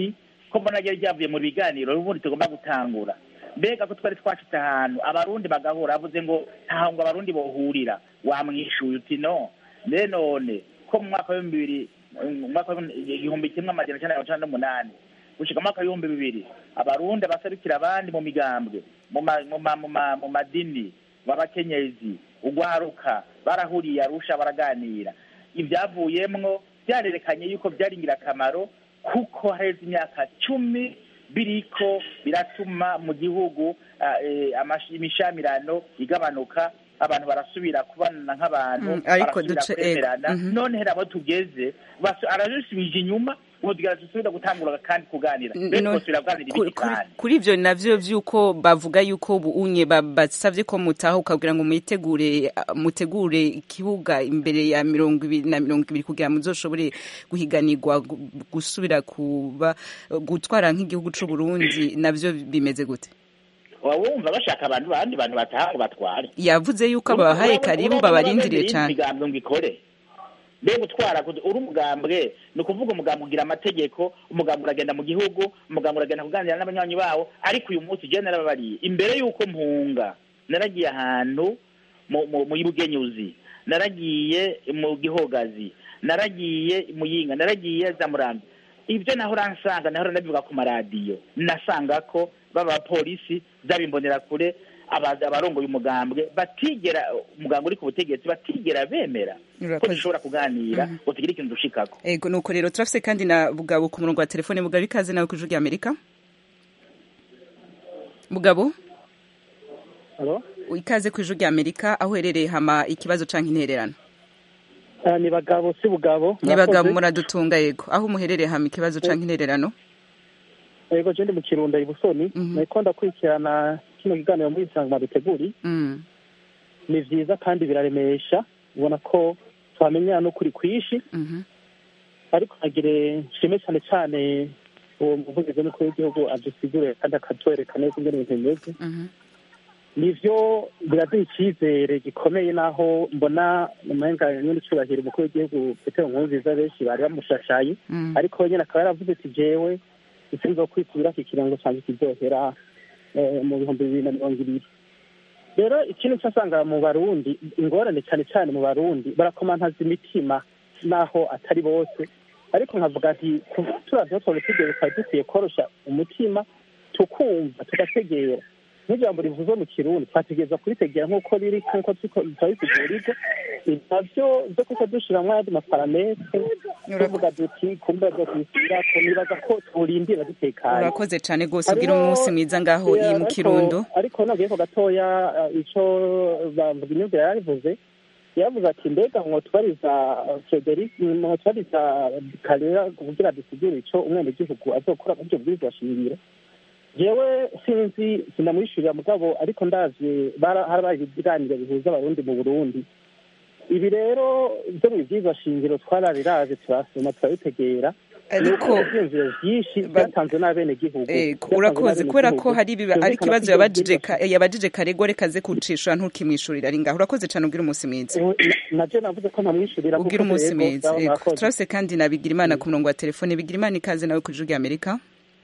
ko mbona ryari ryavuye mu biganiro ubundi tugomba gutangura mbega ko twari twashitse ahantu abarundi bagahura avuze ngo ntaho ngo abarundi bohurira wamwishuye uti no mbe none ko mu mwaka w'ibihumbi bibiri mu mwaka w'igihumbi kimwe amajana cyenda mirongo icyenda n'umunani gushika mu mwaka w'ibihumbi bibiri abarundi abaserukira abandi mu migambwe mu ma- mu ma- mu ma- mu madini b'abakenyezi ugwaruka barahuriye arusha baraganira ibyavuyemwo byarerekanye yuko byari ingirakamaro kuko haheze imyaka cumi biriko biratuma mu gihugu ah, eh, amash- imishamirano igabanuka abantu barasubira kubana nk'abantu Mm, ariko barasubira duce- kwemerana ego, mhm. none hera abo tugeze basu- arabisubije inyuma ubu tugira dusubira gutangura kandi kuganira N- mbese no- twosubira kuganira kuri- ibiki kuri- kandi kuri ivyo navyo vy'uko bavuga yuko bunye ba- basavye ko mutaha ukabwira ngo muyitegure ah, mutegure ikibuga imbere ya mirongo ibiri na mirongo ibiri kugira muzoshobore guhiganirwa gu- gusubira kuba gutwara nk'igihugu c'u Burundi navyo bimeze gute waba wumva bashaka abantu bandi bantu bataha ngo batware yavuze yuko babahaye karibu babarindiriye cane imigambwe ngo ikore mbe gutwara kud- uri umugambwe ni ukuvuga umugambwe ugira amategeko umugambwe uragenda mu gihugu umugambwe uragenda kuganira n'abanywanyi bawo ariko uyu munsi je narababariye imbere y'uko mpunga naragiye ahantu mu- mu- mu bugenyuzi naragiye mu gihogazi naragiye mu yinga naragiye za murambi ibyo nahora nsanga nahora ndabivuga ku maradiyo nasanga ko baba polisi z'abimbonera kure aba- abarongoye umugambwe batigera umugambwe uri ku butegetsi batigera bemera ko Urakoze. dushobora kuganira ngo tugire ikintu dushikako ego nuko rero turafise kandi na bugabo ku murongo wa telefone bugabo ikaze nawe kw'ijwi rya Amerika bugabo Halo? ikaze kw'ijwi rya Amerika aho uherereye hama ikibazo canke intererano Ah, ni bagabo si bugabo ni bagabo Murakoze. muradutunga yego aho muherereye hama ikibazo canke intererano yego je ndi mu kirundo ibusoni nariko ndakurikirana kino kiganiro muri isanga biteguri Mm. ni vyiza kandi biraremesha ubona ko twamenyana n'ukuri kwishi Mhm. ariko nagire nshime cyane cyane uwo muvugizi w'umukuru w'igihugu adusigure kandi akatwereka neza ingene ibintu bimeze Mhm. nivyo biraduha icyizere gikomeye naho mbona umenga nyine icubahiro umukuru w'igihugu petero nkurunziza benshi bari bamushashaye Mm. ariko we nyine akaba yaravuze ati jewe isinzo kwisubira iki kirango canje kizohera eh, mu bihumbi bibiri na mirongo ibiri rero ikintu cyasanga mu barundi ingorane cyane cyane mu barundi barakomantaza imitima naho atari bose ariko nkavuga nti turavyo twabitegewe twari dukwiye korosha umutima tukumva tugategera nk'ijambo rivuze mu kirundi twategereza kuritegera nk'uko riri nk'uko tutabisigurije navyo vyo kuko dushiramwo ayandi maparametre tuvuga duti kumbe byo kwisubirako nibaza ko turindira dutekanye urakoze cane gose ugira umunsi mwiza ngaho Yeah, iyi mu ariko- kirundo ariko nagiye ko gatoya eh, ico bavuga imyumvire yarivuze yaravuze ati mbega mwotubariza frederic mwotubariza karera kugira dusigure ico umwenegihugu azokora muri ibyo bwirizwa shingiro jewe sinzi sinamwishurira mugabo ariko ndavye bara- harabaye ibiganiro bihuza abarundi mu burundi ibi rero byo mu bwirizwa shingiro twarabiraje turasoma turabitegera Ariko- Nuko ivyiyumviro vyinshi byatanzwe n'abenegihugu Ego, Byatanzwe urakoze kubera ko n'abenegihugu. hari ibiba- Vyumvikana ari ko ikibazo ivyo yabajije bwirizwa ka- yabajije karegwa reka aze kucishura ntukimwishurira ari ngaho urakoze cane ugira umunsi mwiza naje navuze ko ntamwishurira kuko ugira umunsi rero mwiza baba Ego, mwakoze. turafise kandi na bigirimana ku murongo wa telefone bigirimana ikaze nawe kw'ijwi rya amerika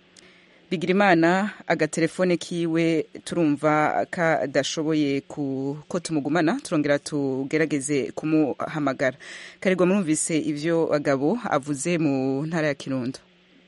bigirimana agatelefone kiwe turumva kadashoboye ku- ko tumugumana turongera tugerageze kumuhamagara karegwa murumvise ivyo bagabo avuze mu ntara ya kirundo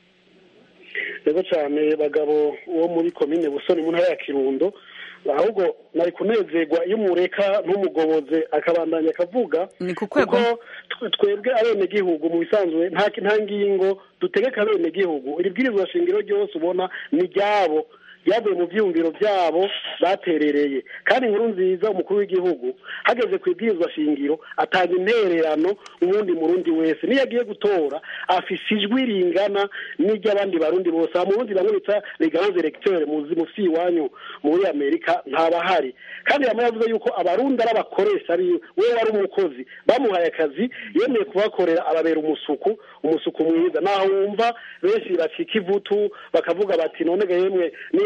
rero cyane bagabo wo muri komine busoni mu ntara ya kirundo ahubwo nari kunezerwa iyo umureka ntumugoboze akabandanya akavuga ni kuko twe- twebwe abenegihugu mu bisanzwe nta nta ngingo dutegeka abenegihugu iri bwirizwa shingiro ryose ubona ni ryabo ryavuye mu byiyumviro byabo baterereye kandi inkuru nziza umukuru w'igihugu hageze ku ibwirizwa shingiro atanga intererano uwundi murundi wese niyo agiye gutora afise ijwi ringana n'iry'abandi barundi bose aha mu burundi bamwe bita reganze electeur muzi musi iwanyu muri amerika ntabahari kandi yamwe yavuze yuko abarundi ari abakoresha biwe we wari umukozi bamuhaye akazi yemeye kubakorera ababera umusuku umusuku mwiza naho wumva benshi bacika ivutu bakavuga bati none ga yemwe niyo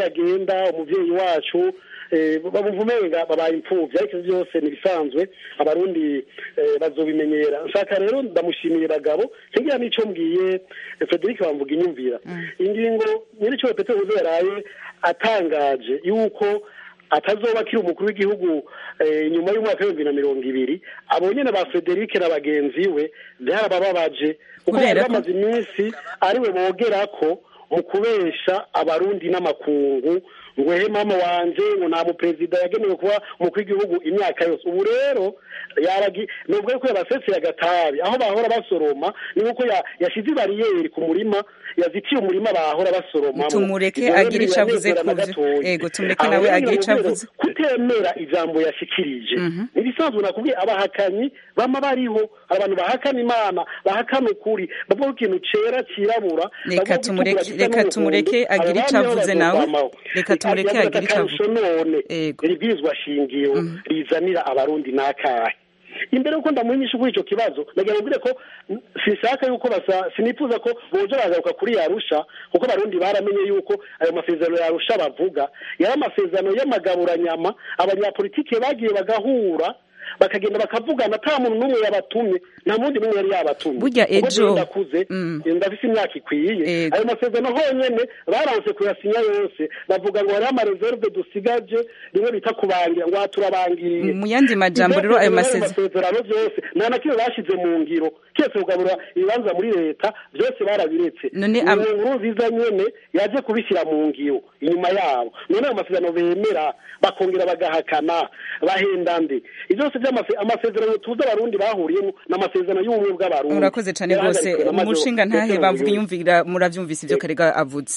nibagenda umuvyeyi wacu bumva umenga babaye imfuvyi ariko ivyo byose ni ibisanzwe abarundi bazobimenyera nshaka rero ndamushimiye bagabo ntigira n'ico mbwiye frederic bamvuga inyumvira ingingo nyir'icyubahiro petero buzo yaraye atangaje yuko atazoba akiri umukuru w'igihugu nyuma y'umwaka w'ibihumbi na mirongo ibiri abo nyine ba frederic na bagenzi we byarabababaje kuko bari bamaze iminsi ariwe bogera ko mu kubesha abarundi n'amakungu ngo he mama wanje ngo nta muperezida yagenewe kuba umukuru w'igihugu imyaka yose ubu rero yaragi nubwo yuko yabaseseye agatabi aho bahora basoroma ni nkuko yashyize ibariyeri ku murima yazitiye umurima bahora basoroma tumureke agira icyo avuze kuvyo ego tumureke nawe agira icyo avuze kutemera ijambo yashikirije ibisanzwe nakubwiye abahakanyi bama bariho abantu bahakana imana bahakana ukuri bavuga ikintu cera cirabura reka tumureke reka tumureke agira icyo avuze nawe reka tumureke agira icyo avuze none ribwirizwa shingiro rizanira abarundi n'akahe imbere yuko ndamuhinyisha kuri icyo kibazo nagira ngo ko sinshaka yuko basa sinifuza ko boja bagaruka kuri yarusha kuko abarundi baramenye yuko ayo masezerano yarusha bavuga yari amasezerano y'amagaburanyama abanyapolitike bagiye bagahura bakagenda bakavugana ata muntu n'umwe yabatumye nta mundi n'umwe yari yabatumye burya ejo ndakuze ndafise imyaka ikwiye ayo masezerano honyene baranse kuyasinya yose bavuga ngo hariho amareserve dusigaje rimwe bita kubangira ngo turabangiriye mu yandi majambo rero ayo masezerano byose nta na kimwe bashize mu ngiro kese kugaburira ibibanza muri leta byose barabiretse none nkuru nziza nyene yaje kubishyira mu ngiro inyuma yabo none ayo masezerano bemera bakongera bagahakana bahenda nde ivyo byose amasezerano tuzi abarundi bahuriyemo ni amasezerano y'ubumwe bw'abarundi urakoze cyane rwose umushinga ntahe bavuga inyumvira murabyumvise ibyo karega avuze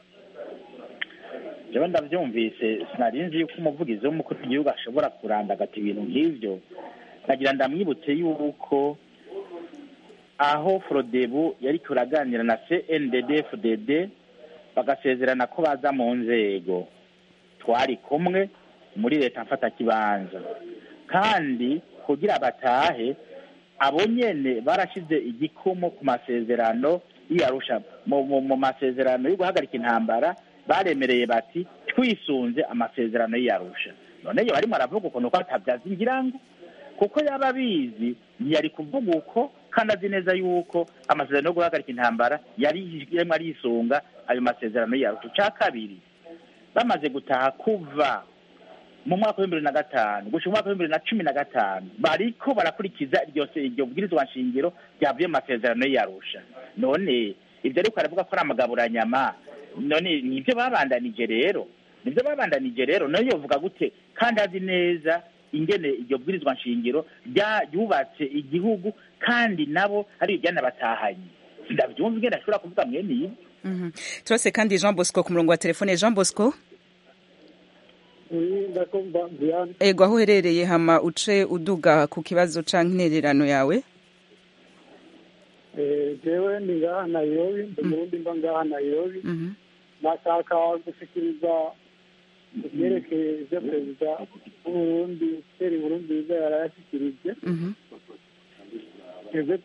jewe ndavyumvise sinari nzi yuko umuvugizi w'umukuru w'igihugu ashobora kurandagata ibintu nk'ivyo nagira ndamwibutse yuko aho frodebu yari turaganira na cndd fdd bagasezerana ko baza mu nzego twari kumwe muri leta mfatakibanza kandi kugira batahe abo nyene barashize igikumu ku masezerano y'iyarusha mu masezerano yo guhagarika intambara baremereye bati twisunze amasezerano y'iyarusha none yo barimo aravuga ukuntu ko atabyaza ingirango kuko yaba abizi ntiyari kuvuga uko kandi azi neza yuko amasezerano yo guhagarika intambara yari yarimo arisunga ayo masezerano y'iyarusha icya kabiri bamaze gutaha kuva mu mwaka w'ibihumbi bibiri na gatanu gushika umwaka w'ibihumbi bibiri na cumi na gatanu bariko barakurikiza iryo iryo bwirizwa nshingiro ryavuye mu masezerano y'iyarusha none ibyo ariko aravuga ko ari amagaburanyama none nibyo babandanije rero nibyo babandanije rero nayo yovuga gute kandi azi neza ingene iryo bwirizwa nshingiro ryubatse igihugu kandi nabo ari ibyo batahanye ndabyumva ingene ashobora kuvuga mwene ibi turase kandi jean bosco ku murongo wa telefone jean bosco ego aho uherereye hama uce uduga ku kibazo canke intererano yawe jewe ni ngaha nairobi umurundi mba ngaha nairobi nashaka gushikiriza ibyerekeye ibyo perezida w'uburundi seri burundiza yarayashikirije twebwe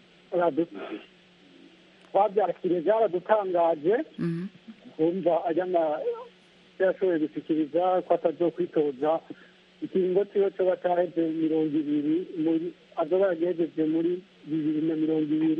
twabyakiriye byaradutangaje kumva ajyana yashoboye gushyikiriza ko atazokwitoza ikiringo ciwe coba caheze mirongo ibiri muri azoba yagejeje muri bibiri na mirongo ibiri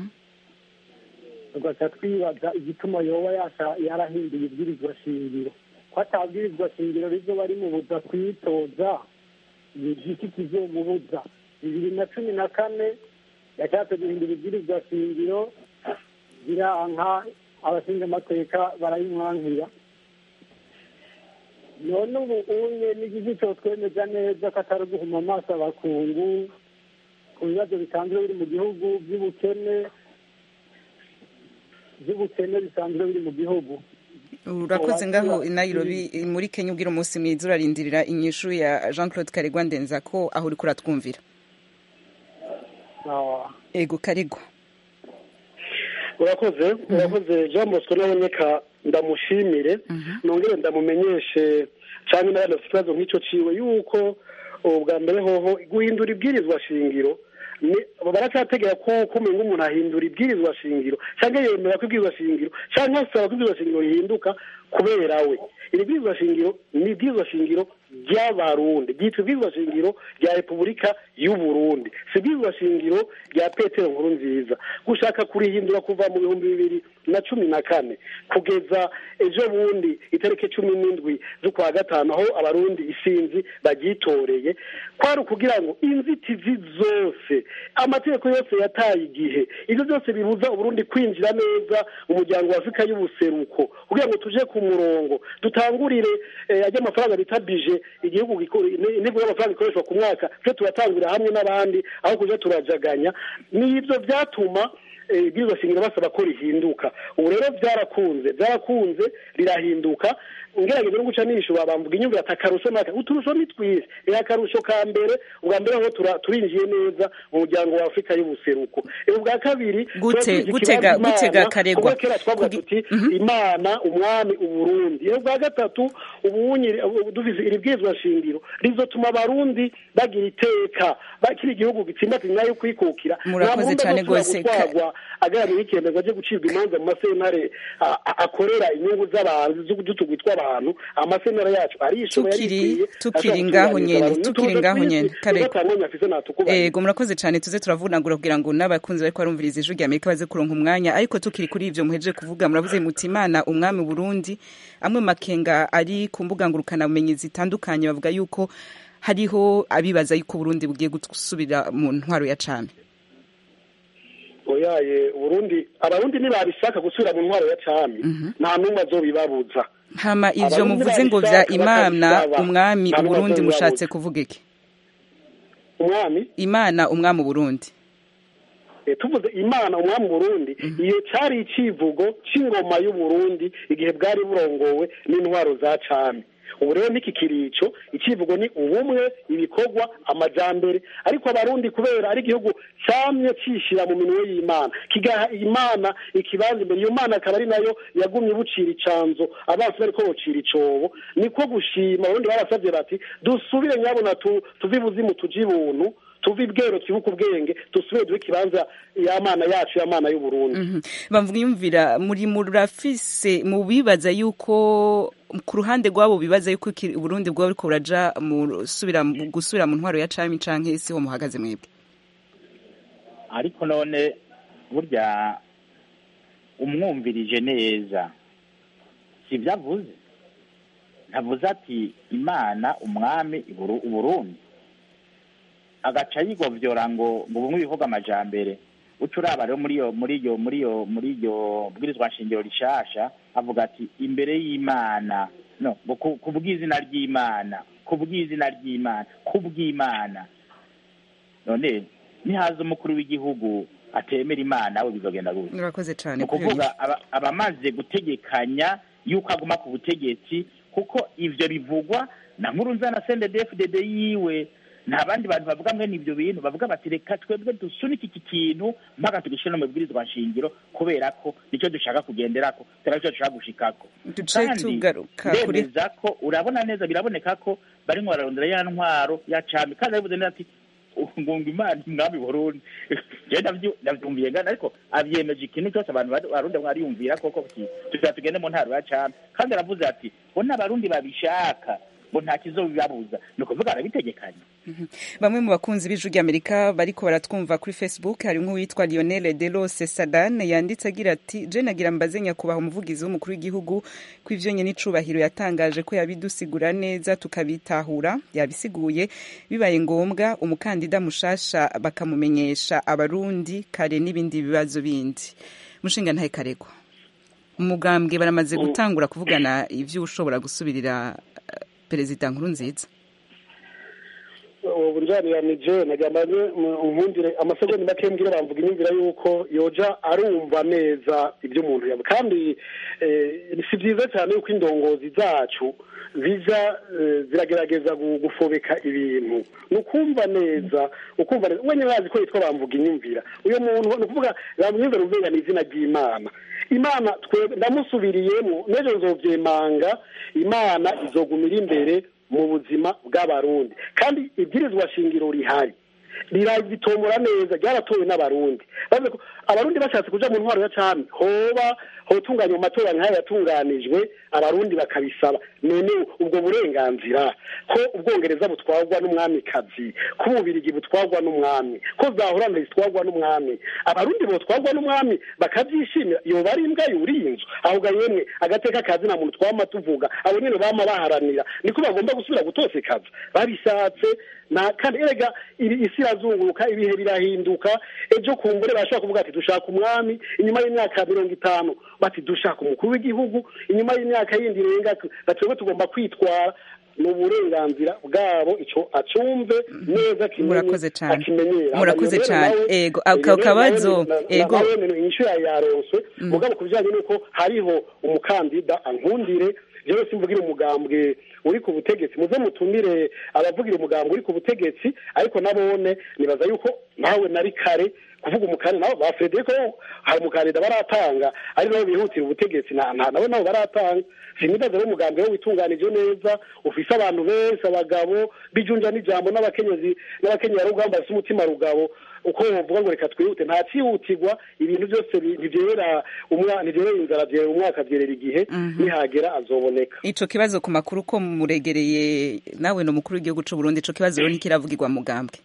tugaca twibaza igituma yoba yarahinduye ibwirizwa shingiro ko atabwirizwa shingiro rizoba rimubuza kwitoza ni igiki kizomubuza bibiri na cumi na kane yashatse guhindura ibwirizwa shingiro biranka abashinga amateka barayimwankira none ubu unye n'igihe cyo twemeza neza ko atari guhuma amaso abakungu ku bibazo bisanzwe biri mu gihugu by'ubukene by'ubukene bisanzwe biri mu gihugu urakoze ngaho i nairobi muri kenya ubwira umunsi mwiza urarindirira inyishu ya jean claude karegwa ndenza ko aho uri kuratwumvira ego karegwa urakoze urakoze jean bosco naboneka ndamushimire nongere ndamumenyeshe cyane n'abandi bafite ikibazo nk'icyo ciwe yuko ubwa mbere hoho guhindura ibwirizwa shingiro baracyategera ko kumenya umuntu ahindura ibwirizwa shingiro cyangwa yemera ko ibwirizwa shingiro cyangwa asaba ko ibwirizwa shingiro rihinduka kubera we iri bwirizwa shingiro ni ibwirizwa shingiro ry'abarundi ryitwa ibwirizwa shingiro rya repubulika y'uburundi si ibwirizwa shingiro rya petero nkuru nziza gushaka kurihindura kuva mu bihumbi bibiri na cumi na kane kugeza ejo bundi itariki cumi n'indwi z'ukwa gatanu aho abarundi isinzi baryitoreye kwari ukugira ngo inzitizi zose amategeko yose yataye igihe ibyo byose bibuza uburundi kwinjira neza mu muryango wa afurika y'ubuseruko kugira ngo tuje ku murongo dutangurire ajya amafaranga bita bije igihugu intego y'amafaranga ikoreshwa ku mwaka twe turatangurira hamwe n'abandi aho kuja turajaganya n'ibyo byatuma ibwirizwa shingiro basaba ko rihinduka ubu rero byarakunze byarakunze rirahinduka ngerageza no guca n'ibishobora bamvuga inyumvira ati akarusho naka uturusho ni twinshi rero akarusho ka mbere ubwa mbere aho turinjiye neza mu muryango wa afurika y'ubuseruko ubwa kabiri gute gutega gutega karegwa kera twavuga tuti imana umwami uburundi rero ubwa gatatu ubunyi dufise iri bwirizwa shingiro rizotuma abarundi bagira iteka bakiri igihugu gitsimbatse nyuma yo kwikukira murakoze cyane rwose agaramiye ikemezwa ryo gucibwa imanza mu masentare akorera inyungu z'abantu z'utugwi tw'abantu amasenera yacu arishoboye tukiri ngaho nyene tukiri ngaho nyene ego murakoze cyane tuze turavunagura kugira ngo n'abakunzi bariko barumviriza ijwi rya amerika baze kuronka umwanya ariko tukiri kuri ivyo muhejeje kuvuga muravuze muti imana umwami burundi amwe makenga ari ku mbuga ngurukanabumenyi zitandukanye bavuga yuko hariho abibaza yuko burundi bugiye gusubira mu ntwaro ya cane oyaye uburundi abarundi ntibabishaka gusubira mu ntwaro ya cami nta n'umwe azobibabuza hama ivyo muvuze ngo vya imana umwami uburundi mushatse kuvuga iki umwami imana umwami uburundi tuvuze imana umwami burundi iyo cari icivugo c'ingoma y'uburundi igihe bwari burongowe n'intwaro za cami ubu rero n'iki kirico icivugo ni ubumwe ibikorwa amajambere ariko abarundi kubera ari igihugu camye cishira mu minwe y'imana kigaha imana ikibanza imbere iyo mana akaba ari nayo yagumye bucira icanzo abansi bariko bocira icobo niko gushima abarundi barasavye bati dusubire nyabona tuve ibuzimu tuje ibuntu tuve ibwero twibuke ubwenge dusubire duhe ikibanza y'amana yacu y'amana y'uburundi bamvuga yumvira muri murafise mu bibaza yuko ku ruhande rwabo bibaza yuko uburundi bwaba buriko buraja gusubira mu ntwaro ya cami canke siho muhagaze mwebwe ariko none burya umwumvirije neza sivyo avuze ntavuze ati imana umwami uburundi agaca yigovyora ngo ngo bumwe bivuga amajambere uca uraba rero muri iyo muri iyo muri iyo muri iyo bwirizwa nshingiro rishasha avuga ati imbere y'imana no ku bw'izina ry'imana ku bw'izina ry'imana ku bw'imana none nihaza umukuru w'igihugu atemera imana we bizogenda gute murakoze cyane ni ukuvuga abamaze gutegekanya yuko aguma ku butegetsi kuko ivyo bivugwa na nkurunza na sendedefdd yiwe nta bandi bantu bavuga mwene ibyo bintu bavuga bati reka twebwe dusunike iki kintu mpaka tugishyire no mu bwirizwa nshingiro kubera ko nicyo dushaka kugenderako kubera nicyo dushaka gushikako kandi ndemeza ko urabona neza biraboneka ko barimo bararondera ya ntwaro ya cami kandi arabivuze neza ati ngunga imana umwami burundi jewe ndavyumviye ngana ariko avyemeje ikintu cyose abantu barundi mwariyumvira koko tugira tugende mu ntaro ya cami kandi aravuze ati bo n'abarundi babishaka ngo nta kizobibabuza ni ukuvuga arabitegekanya bamwe mu bakunzi b'ijwi ry'amerika bariko baratwumva kuri facebook harimwo uwitwa lionel delose sadan yanditse agira ati je nagira mbaze nyakubahwa umuvugizi w'umukuru w'igihugu ko ivyo nye n'icubahiro yatangaje ko yabidusigura neza tukabitahura yabisiguye bibaye ngombwa umukandida mushasha bakamumenyesha abarundi kare n'ibindi bibazo bindi mushinga ntahe karegwa umugambwe baramaze gutangura kuvugana ivyo ushobora gusubirira perezida nkuru nziza uburyamiranyije nagambaye unkundire amasegonda make mbwira bamvuga inyumvira yuko yoja arumva neza ibyo umuntu yavuga kandi si byiza cyane yuko indongozi zacu zija ziragerageza gufobeka ibintu ni ukumva neza ukumva neza wenyine bazi ko yitwa bamvuga inyumvira uyu muntu ni ukuvuga bamwumvira uvuga ni izina ry'imana imana ndamusubiriyemo n'ejo nzobyemanga imana izogumira imbere mu buzima bw'abarundi kandi ibwirizwa shingiro rihari riragitomora neza ryaratowe n'abarundi bavuze ko abarundi bashatse kuja mu ntwaro ya cami hoba hotunganywa amatora nk'ayo yatunganijwe abarundi bakabisaba none ubwo burenganzira ko ubwongereza butwarwa n'umwamikazi ko ububirigi butwarwa n'umwami ko zahorana zitwarwa n'umwami abarundi botwarwa n'umwami bakabyishimira yoba ari imbwa yuriye inzu ahubwo yemwe agateka kazi nta muntu twama tuvuga abo nyene bama baharanira niko bagomba gusubira gutosekaza babishatse na kandi erega isi irazunguruka ibihe birahinduka ejo kumbure bashobora kuvuga ati dushaka umwami inyuma y'imyaka mirongo itanu bati dushaka umukuru w'igihugu inyuma y'imyaka yindi irenga twebwe tugomba kwitwara ni uburenganzira bwabo icyo acumve neza murakoze cyane murakoze cyane ego ako kabazo ego inyishu yaronswe mugabo ku bijyanye n'uko hariho umukandida ankundire jewe simvugira umugambwe uri ku butegetsi muze mutumire abavugira umugambwe uri ku butegetsi ariko nabone nibaza yuko nawe nari kare kuvuga umukandida nabo ba Frederico hari umukandida baratanga ari nabo bihutira ubutegetsi nabo nabo baratanga sinibaza rero umugambwe we witunganije neza ufise abantu benshi abagabo bijunja n'ijambo n'abakenyezi n'abakenyerarugamba bafise umutima rugabo uko bavuga ngo reka twihute nta cyihutirwa ibintu byose ntibyera ntibyerera inzara byerera umwaka byerera igihe nihagera azoboneka ico kibazo ku makuru ko muregereye nawe ni umukuru w'igihugu c'u Burundi ico kibazo rero ntikiravugirwa mugambwe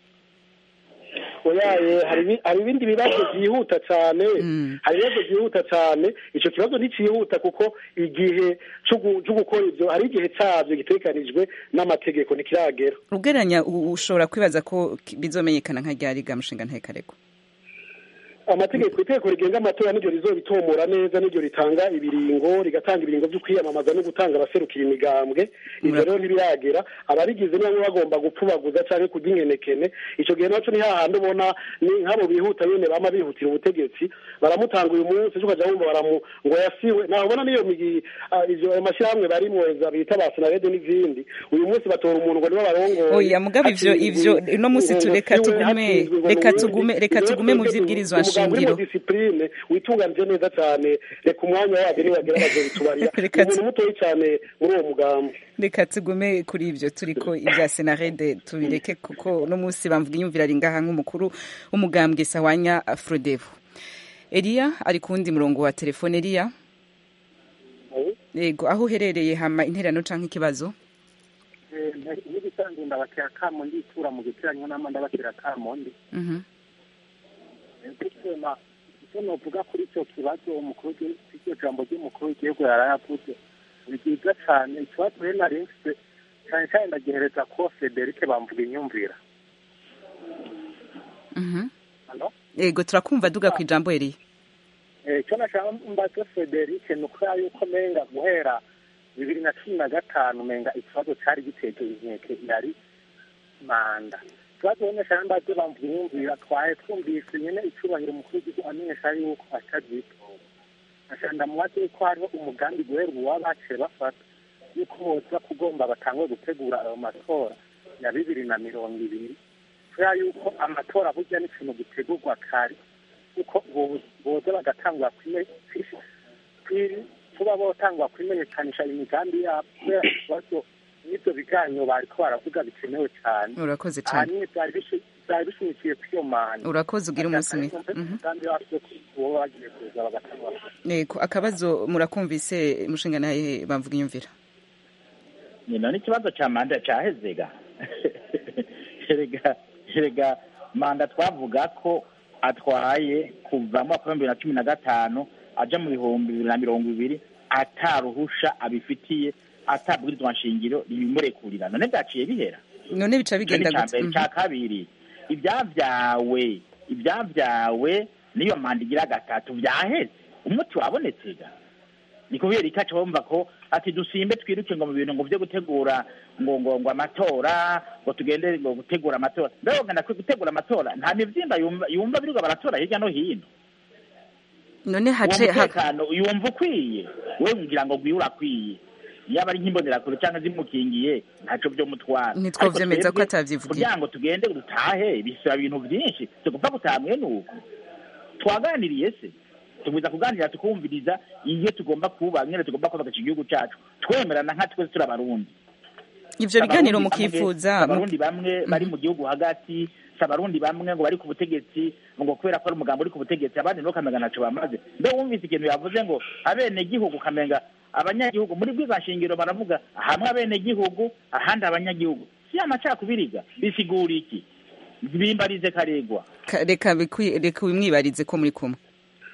oyaye hari ibindi bibazo byihuta cyane hari ibibazo byihuta cyane icyo kibazo ntikihuta kuko igihe cyo gukora ibyo hari igihe cyabyo gitekanijwe n'amategeko ntikiragera ugereranya ushobora kwibaza ko bizomenyekana nka ryari ga mushinga ntekarego amategeko itegeko rigenga amatora niryo rizobitomora neza niryo ritanga ibiringo rigatanga ibiringo byo kwiyamamaza no gutanga abaserukira imigambwe ivyo rero ntibiragera abarigize niba bagomba gupfubaguza canke kurya inkenekene ico gihe naco ni hahandi ubona ni nk'abo bihuta nyene bama bihutira ubutegetsi baramutanga uyu munsi ejo ukaja wumva baramu ngo yasiwe naho ubona niyo migi ivyo ayo mashyirahamwe barimwo bita ba senarede n'izindi uyu munsi batora umuntu ngo nibo barongoye oya mugabo ivyo ivyo uno munsi tureka tugume reka tugume reka tugume mu vyibwirizwa shingiro discipline witunganije neza cyane reka umwanya wabyo niwagera bazobitubarira umuntu mutoyi cyane muri uwo mugambo reka tugume kuri ivyo turiko ibya senarede tubireke kuko no munsi bamvuga inyumvira ari ngaha nk'umukuru w'umugambwe sawanya frodevo eliya ari ku wundi murongo wa telefone eliya yego aho uherereye hama interano canke ikibazo n'ibisanzwe ndabatera kamo nditura mu giteranyo n'ama ndabatera kamo ndi ndikema icyo novuga kuri icyo kibazo umukuru iryo jambo ry'umukuru w'igihugu yarayavuze ni byiza cyane ikibazo rero nari mfite cyane cyane ndagihereza ko federike bamvuga inyumvira yego turakumva duga ku ijambo eriya icyo nashaka mbaze federike ni ukubera yuko menga guhera bibiri na cumi na gatanu menga ikibazo cyari giteye inkeke yari manda ikibazo rero nashaka mbaze bamvuga inyumvira twaye twumvise nyine icyubahiro umukuru w'igihugu amenyesha yuko atabyitoza nashaka ndamubaze yuko hariho umugambi guhera ubu baba baciye bafata yuko boza kugomba batangwe gutegura ayo matora ya bibiri na mirongo ibiri kubera yuko amatora burya ni ikintu gitegurwa kare kuko boza bagatangura kuba botangwa kwimenyekanisha imigambi yabo kubera ikibazo n'ibyo biganiro bariko baravuga bikenewe cyane urakoze cyane ahanini byari bishimikiye kuri iyo manda urakoze ugira umunsi mwiza umugambi wacu uwo bagiye kuza bagatangura yego akabazo murakumvise mushinga naye bamvuga inyumvira nyina n'ikibazo cya manda cyahezega erega erega manda twavuga ko atwaye kuva mu mwaka w'ibihumbi bibiri na cumi na gatanu aja mu bihumbi bibiri na mirongo ibiri ataruhusha abifitiye atabwirizwa nshingiro ribimurekurira none byaciye bihera none bica bigenda gute cya kabiri ibyavyawe ibyavyawe niyo manda igira gatatu vyaheze umuti wabonetse ga ni kubera ikaca bumva ko ati dusimbe twiruke ngo mu bintu ngo byo gutegura ngo ngo ngo amatora ngo tugende ngo gutegura amatora mbega ngana gutegura amatora nta mivyimba yumva yumva birirwa baratora hirya no hino none hace umutekano yumva ukwiye we ngira ngo gwiwe urakwiye yaba ari nk'imbonerakure cyangwa zimukingiye ntaco byo mutwara ntitwovyemeza ko atavyivugira kugira ngo tugende dutahe bisaba ibintu vyinshi tugupfa gutaha mwene uko twaganiriye se tugwiza kuganira tukumviriza iyo tugomba kuba nyene tugomba kubaka igihugu cacu twemerana nka twese turi abarundi ivyo biganiro Abarundi mukifuza bamwe- abarundi bamwe bari mu gihugu hagati si abarundi bamwe ngo bari ku butegetsi ngo kubera ko ari umugambi uri ku butegetsi abandi nabo ukamenga ntaco bamaze mbe wumvise ikintu yavuze ngo abenegihugu ukamenga abanyagihugu muri bwiza nshingiro baravuga hamwe abenegihugu ahandi abanyagihugu si amacakubiriga bisigura iki bimbarize karegwa Ka- reka bikwi- reka wimwibarize ko muri kumwe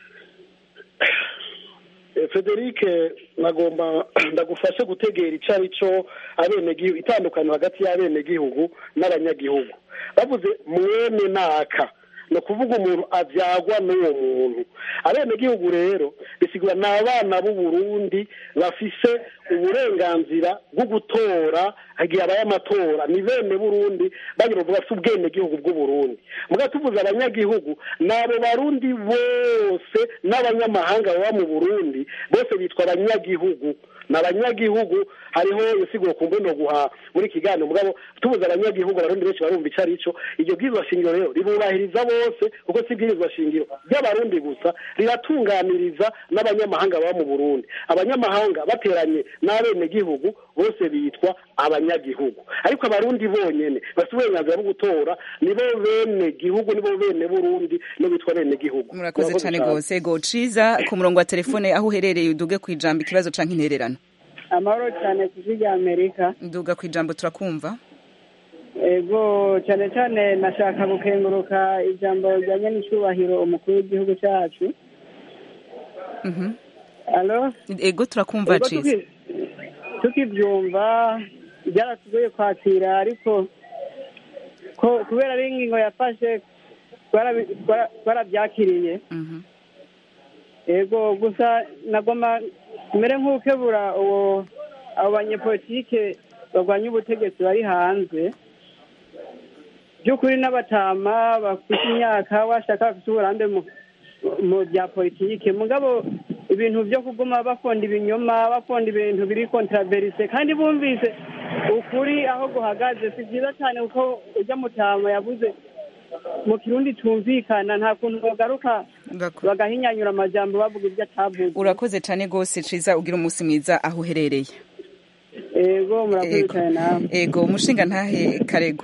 Eh, Frederic nagomba ndagufashe gutegera ico ari cyo abenegihugu itandukaniro hagati y'abenegihugu n'abanyagihugu bavuze mwene naka ni ukuvuga umuntu abyagwa n'uwo muntu abenegihugu rero bisigura ni abana b'u Burundi bafise uburenganzira bwo gutora hagiye habaye amatora ni bene burundi bagira ngo bafite ubwenegihugu bw'u Burundi muga tuvuze abanyagihugu ni abo barundi bose n'abanyamahanga baba mu burundi bose bitwa abanyagihugu ni abanyagihugu hariho insiguro ku mbuno guha muri kiganiro mugabo tubuze abanyagihugu abarundi benshi barumva ico arico iryo bwirizwa shingiro rero ribubahiriza bose kuko si bwirizwa shingiro ry'abarundi gusa riratunganiriza n'abanyamahanga baba mu burundi abanyamahanga bateranye n'abenegihugu bose bitwa abanyagihugu ariko abarundi bonyene bafite uburenganzira bwo gutora nibo bene gihugu nibo bene burundi nibo bitwa bene gihugu murakoze cyane rwose ego ciza ku murongo wa telefone aho uherereye uduge ku ijambo ikibazo canke intererano amahoro cyane ku ijwi rya amerika nduga ku ijambo turakumva ego cyane cyane nashaka gukenguruka ijambo rijyanye n'icyubahiro umukuru w'igihugu cyacu Mhm. alo ego turakumva Ego ciza tuki- tukibyumva byaratugoye kwakira ariko ko kubera ari ingingo yafashe twarabi- twara- twarabyakiriye Mhm. ego gusa nagomba mbere nk'ukebura uwo abo banyepolitike barwanya ubutegetsi bari hanze by'ukuri n'abatama bafite imyaka bashaka bafite uburambe mu mu bya politike mugabo ibintu byo kuguma bafonda ibinyoma bafonda ibintu biri kontraverise kandi bumvise ukuri aho guhagaze si byiza cyane kuko ujya mutama yavuze mu kirundi tumvikana nta kuntu bagaruka bagahinyanyura amajambo bavuga ibyo atavuze urakoze cyane rwose ciza ugira umunsi mwiza aho uherereye ego murakoze Ego. cyane nawe ego umushinga ntahe karego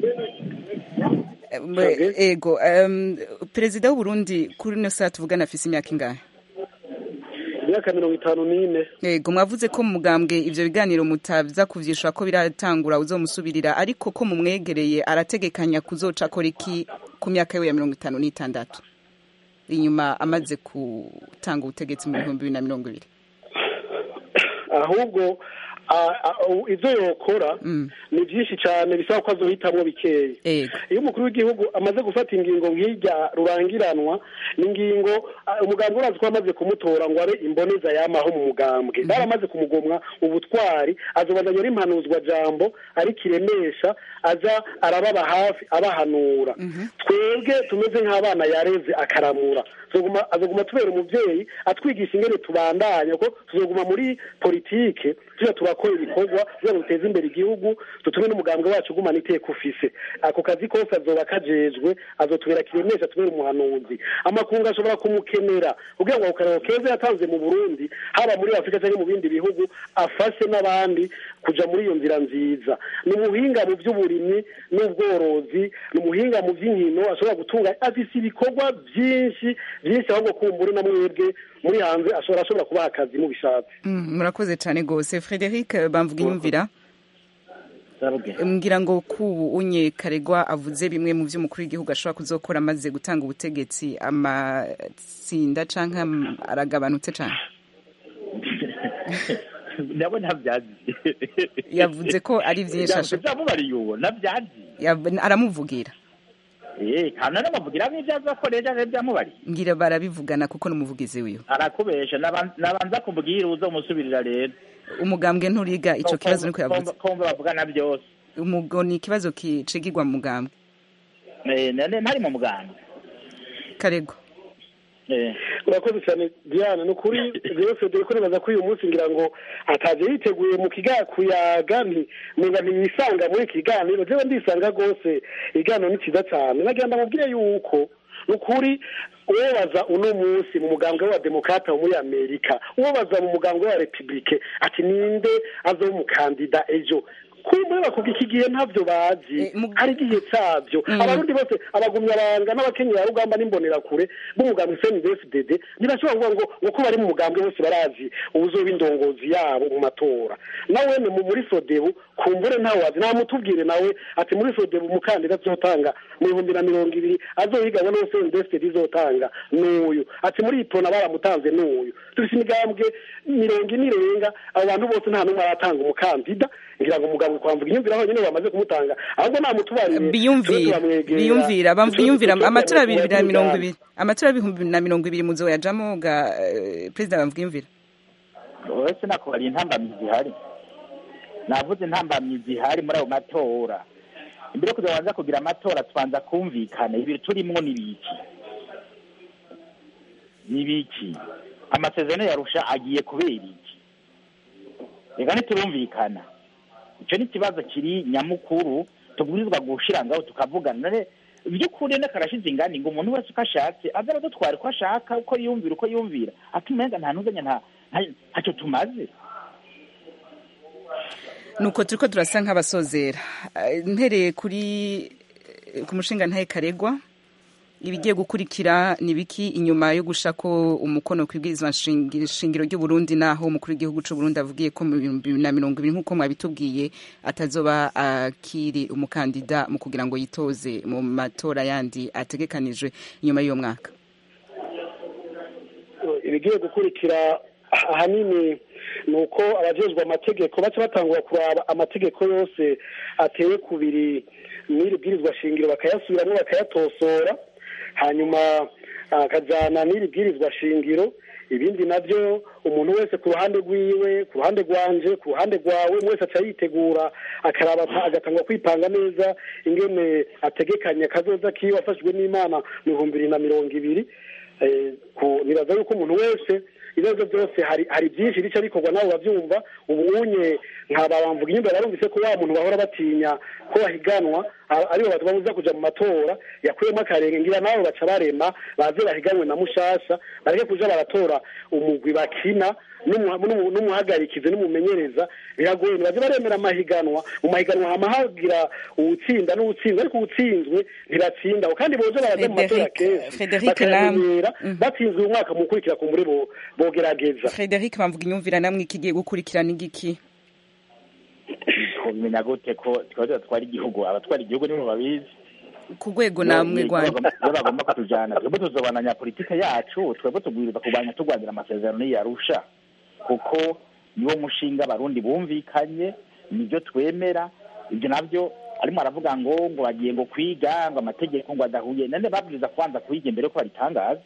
Em, ego em, perezida w'uburundi kuri ino saa tuvugana afise imyaka ingahe imyaka mirongo itanu n'ine ego mwavuze ko mu mugambwe ivyo biganiro mutaza kuvyishura ko biratangura uzomusubirira ariko ko mumwegereye arategekanya kuzoca akora iki ku myaka yiwe ya mirongo itanu n'itandatu inyuma amaze gutanga ubutegetsi mu bihumbi bibiri na mirongo ibiri ahubwo a- a- ivyo yokora ni byinshi cyane bisaba ko azohitamwo bikeya iyo umukuru w'igihugu amaze gufata ingingo nk'irya rurangiranwa ni ingingo a, umugambwe urazi ko amaze kumutora ngo abe imboneza yamaho mu mugambwe baramaze kumugomwa ubutwari azobandanya ari impanuzwa jambo ari kiremesha aza arababa hafi abahanura twebwe tumeze nk'abana yareze akaramura azoguma azoguma tubera umuvyeyi atwigisha ingene tubandanya ko tuzoguma muri politike tuja turakora ibikorwa kugira ngo duteze imbere igihugu dutume n'umugambwe wacu ugumana iteka ufise ako kazi kose azoba kajejwe azotubera kiremesha tubera umuhanuzi amakungu ashobora kumukenera kugira ngo ako karero keza yatanze mu burundi haba muri afurika cyangwa mu bindi bihugu afashe n'abandi kuja muri iyo nzira nziza ni umuhinga mu by'uburimyi n'ubworozi ni umuhinga mu by'inkino ashobora gutunga afise ibikorwa byinshi byinshi ahubwo kumbure na mwebwe muri hanze ashobora ashobora kubaha akazi mubishatse Mm, murakoze cyane rwose frederic bamvuga inyumvira mbwira ngo kubu unye karegwa avuze bimwe mu byo umukuru w'igihugu ashobora kuzokora amaze gutanga ubutegetsi amatsinda canke am- aragabanutse cane nabo ntabyazi yavuze ko ari vyinshi asho- byamubariye uwo nabyazi Yav- aramuvugira eh kana n'amavugira n'ibyo azakoresha rero byamubariye ngira barabivugana kuko n'umuvugizi wiwe arakubesha naban- nabanza kumubwira uzomusubirira rero umugambwe nturiga ico kibazo niko yavuze kumva bavugana byose umugo ni ikibazo kicigirwa mu mugambwe Eh, nane ntari mu muganga karego urakoze cyane diane ni ukuri rero federico nibaza ko uyu munsi ngira ngo ataje yiteguye mu kiga kuyaga nti ninga ntiyisanga muri iki kiganiro jewe ndisanga rwose ikiganiro ni cyiza cyane nagira ndamubwire yuko ni ukuri uwobaza uno munsi mu mugambwe wa demokrata wo muri amerika uwobaza mu mugambwe wa republike ati ninde azoba umukandida ejo kumbe bakuga iki gihe ntabyo bazi hari igihe cyabyo abarundi bose abagumyabanga n'abakenyera rugamba n'imbonerakure b'umugambi cndfdd ntibashobora kuvuga ngo uko bari mu mugambwe bose barazi ubuzoba indongozi yabo mu matora nawe ni muri sodebu kumbure ntawe wazi nta mutubwire nawe ati muri sodebu umukandida azotanga mu bihumbi na mirongo ibiri azohiganwa n'uwo cndfdd izotanga n'uyu ati muri ipona baramutanze n'uyu dufite imigambwe mirongo ine irenga abo bantu bose nta n'umwe aratanga umukandida ngira ngo umugabo kwamvuga inyumvira honyine bamaze kumutanga ahubwo nta mutubarire biyumvira biyumvira biyumvira amatora abiri na mirongo ibiri amatora y'ibihumbi na mirongo ibiri muzo yajamo ga perezida bamvuga iyumvira uretse nako hari intambamyi zihari navuze intambamyi zihari muri ayo matora imbere yo kugira banza kugira amatora tubanza kumvikana ibiri turimwo n'ibiki n'ibiki amasezerano yarusha agiye kubera iki reka ntiturumvikana icyo ni ikibazo kiri nyamukuru tubwirizwa gushira ngaho tukavugana none by'ukuri n'akarashize ingani ngo umuntu wese uko ashatse aze aradutwara uko ashaka uko yumvira uko yumvira atumenga nta ntuzanya nta ntacyo tumaze nuko turiko turasa nk'abasozera mpereye kuri ku mushinga ntahe karegwa ibigiye gukurikira ni biki inyuma yo gusha ko umukono ku ibwirizwa shingiro ry'uburundi naho umukuru w'igihugu c'uburundi avugiye ko mu bihumbi bibiri na mirongo ibiri nk'uko mwabitubwiye atazoba akiri umukandida mu kugira ngo yitoze mu matora yandi ategekanijwe inyuma y'uwo mwaka ibigiye gukurikira ahanini ni uko abajejwe amategeko baca batangura kuraba amategeko yose ateye kubiri n'iri bwirizwa shingiro bakayasubiramo bakayatosora hanyuma akajyana n'iri bwirizwa shingiro ibindi nabyo umuntu wese ku ruhande rwiwe ku ruhande rwanje ku ruhande rwawe wese aca yitegura akaraba agatangwa kwipanga neza ingene ategekanye akazoza kiwe afashijwe n'imana mu bihumbi bibiri na mirongo ibiri nibaza yuko umuntu wese ibibazo byose hari hari byinshi bica bikorwa nawe urabyumva ubu unye nkaba bamvuga inyumba barumvise ko wa muntu bahora batinya ko bahiganwa aribo babuza kuja mu matora yakuyemo akarenge ngira nabo baca barema baze bahiganwe na mushasha bareke kuja baratora umugwi bakina n'umuhagarikizi n'umumenyereza biragoye ntibaze baremera amahiganwa mu mahiganwa hama hagira uwutsinda n'uwutsinzwe ariko uwutsinzwe ntibatsindaho kandi boza baraza mu matora kenshi bakayamenyera batsinzwe uyu mwaka mu gukurikira ku muri bogerageza frederic bamvuga inyumvira namwe ikigiye gukurikirana igiki kumenya gute ko twaba twari igihugu abatwara igihugu nibo babizi ku rwego namwe rwanda iyo bagomba kutujyana twebwe tuzobananya politike yacu twebwe tubwirizwa kurwanya turwanira amasezerano yarusha kuko niwo mushinga abarundi bumvikanye nibyo twemera ibyo nabyo arimo aravuga ngo ngo bagiye ngo kwiga ngo amategeko ngo adahuye nane babwiriza kubanza kuyiga mbere ko babitangaza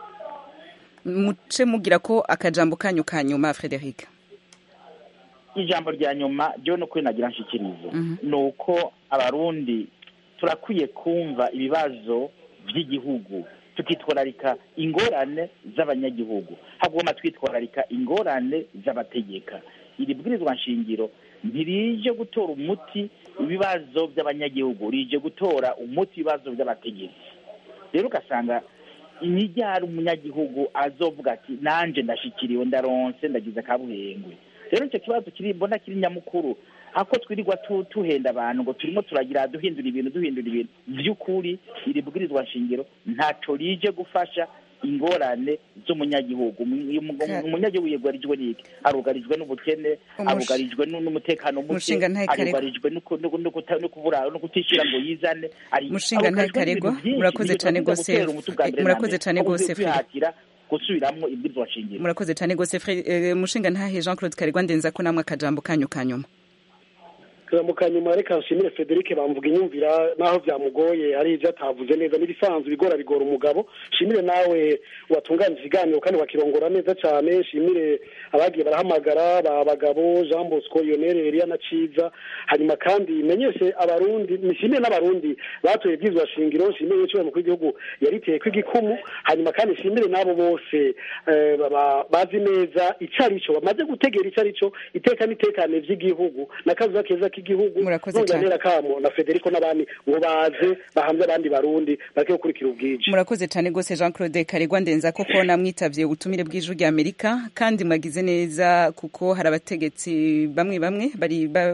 muce mugira ko akajambo kanyu ka nyuma frederic ijambo rya nyuma ryo no kwinagira nshikirizo ni uko abarundi turakwiye kumva ibibazo by'igihugu tukitwararika ingorane z'abanyagihugu hagomba twitwararika ingorane z'abategeka iri bwirizwa nshingiro ntirije gutora umuti ibibazo by'abanyagihugu rije gutora umuti ibibazo by'abategetsi rero ugasanga imijyara umunyagihugu azovuga ati nanjye ndashikiriwe ndaronse ndagize akabuhengwe rero icyo kibazo kiri mbona kiri nyamukuru ako twirirwa tuhenda abantu ngo turimo turagira duhindura ibintu duhindura ibintu by'ukuri iri bwirizwa nshingiro ntacyo rije gufasha ingorane z'umunyagihugu umunyagihugu yugarijwe n'iki arugarijwe n'ubukene arugarijwe n'umutekano muke arugarijwe no kubura no kutishyira ngo yizane mushinga ntakaregwa murakoze cyane rwose murakoze cyane rwose gusubiramwo ibwirizwa nshingiro murakoze cyane rwose mushinga ntahe jean claude karegwa ndenza ko namwe akajambo kanyu ka nyuma mu kanyuma reka nshimire frederic bamvuga inyumvira naho byamugoye ari ibyo atavuze neza n'ibisanzwe bigora bigora umugabo shimire nawe watunganije ikiganiro kandi bakirongora neza cyane shimire abagiye barahamagara ba bagabo jean bosco yonere eliya na ciza hanyuma kandi menyeshe abarundi nishimire n'abarundi batoye ibyizwa shingiro shimire n'icyo mukuru w'igihugu yariteye kw'igikumu hanyuma kandi shimire n'abo bose bazi neza icyo ari cyo bamaze gutegera icyo ari cyo iteka n'itekane by'igihugu n'akazuba keza k'igihugu nongera kamo na Federico n'abandi ngo baze bahamye abandi barundi bareke gukurikira ubwije murakoze cyane rwose Jean Claude Karegwa ndenza koko namwitavye ubutumire bw'ijuru rya Amerika kandi mwagize neza kuko hari abategetsi bamwe bamwe bari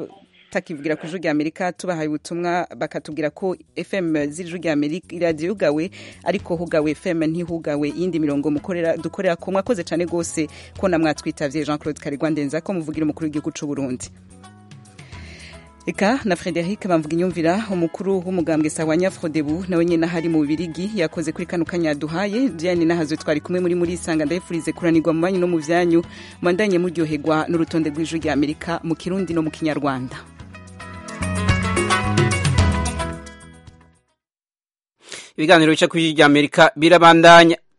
abatakivugira ku ijwi rya amerika tubahaye ubutumwa bakatubwira ko fm z'ijwi rya amerika iradiyo yugawe ariko hugawe fm ntihugawe iyindi mirongo mukorera dukorera ko mwakoze cyane rwose ko namwatwitavye jean claude karigwa ndenza ko muvugira umukuru w'igihugu c'u burundi Eka na Frederic bamvuga inyumvira umukuru w'umugambwe Sawanya Frodebu nawe nyene hari mu Bibirigi yakoze kuri kano kanya duhaye Diane nahazo twari kumwe muri muri sanga ndayifurize kuranirwa mu banyu no mu vyanyu mandanye muryoherwa n'urutonde rw'ijwi rya Amerika mu Kirundi no mu Kinyarwanda ibiganiro bica kuri rya Amerika birabandanya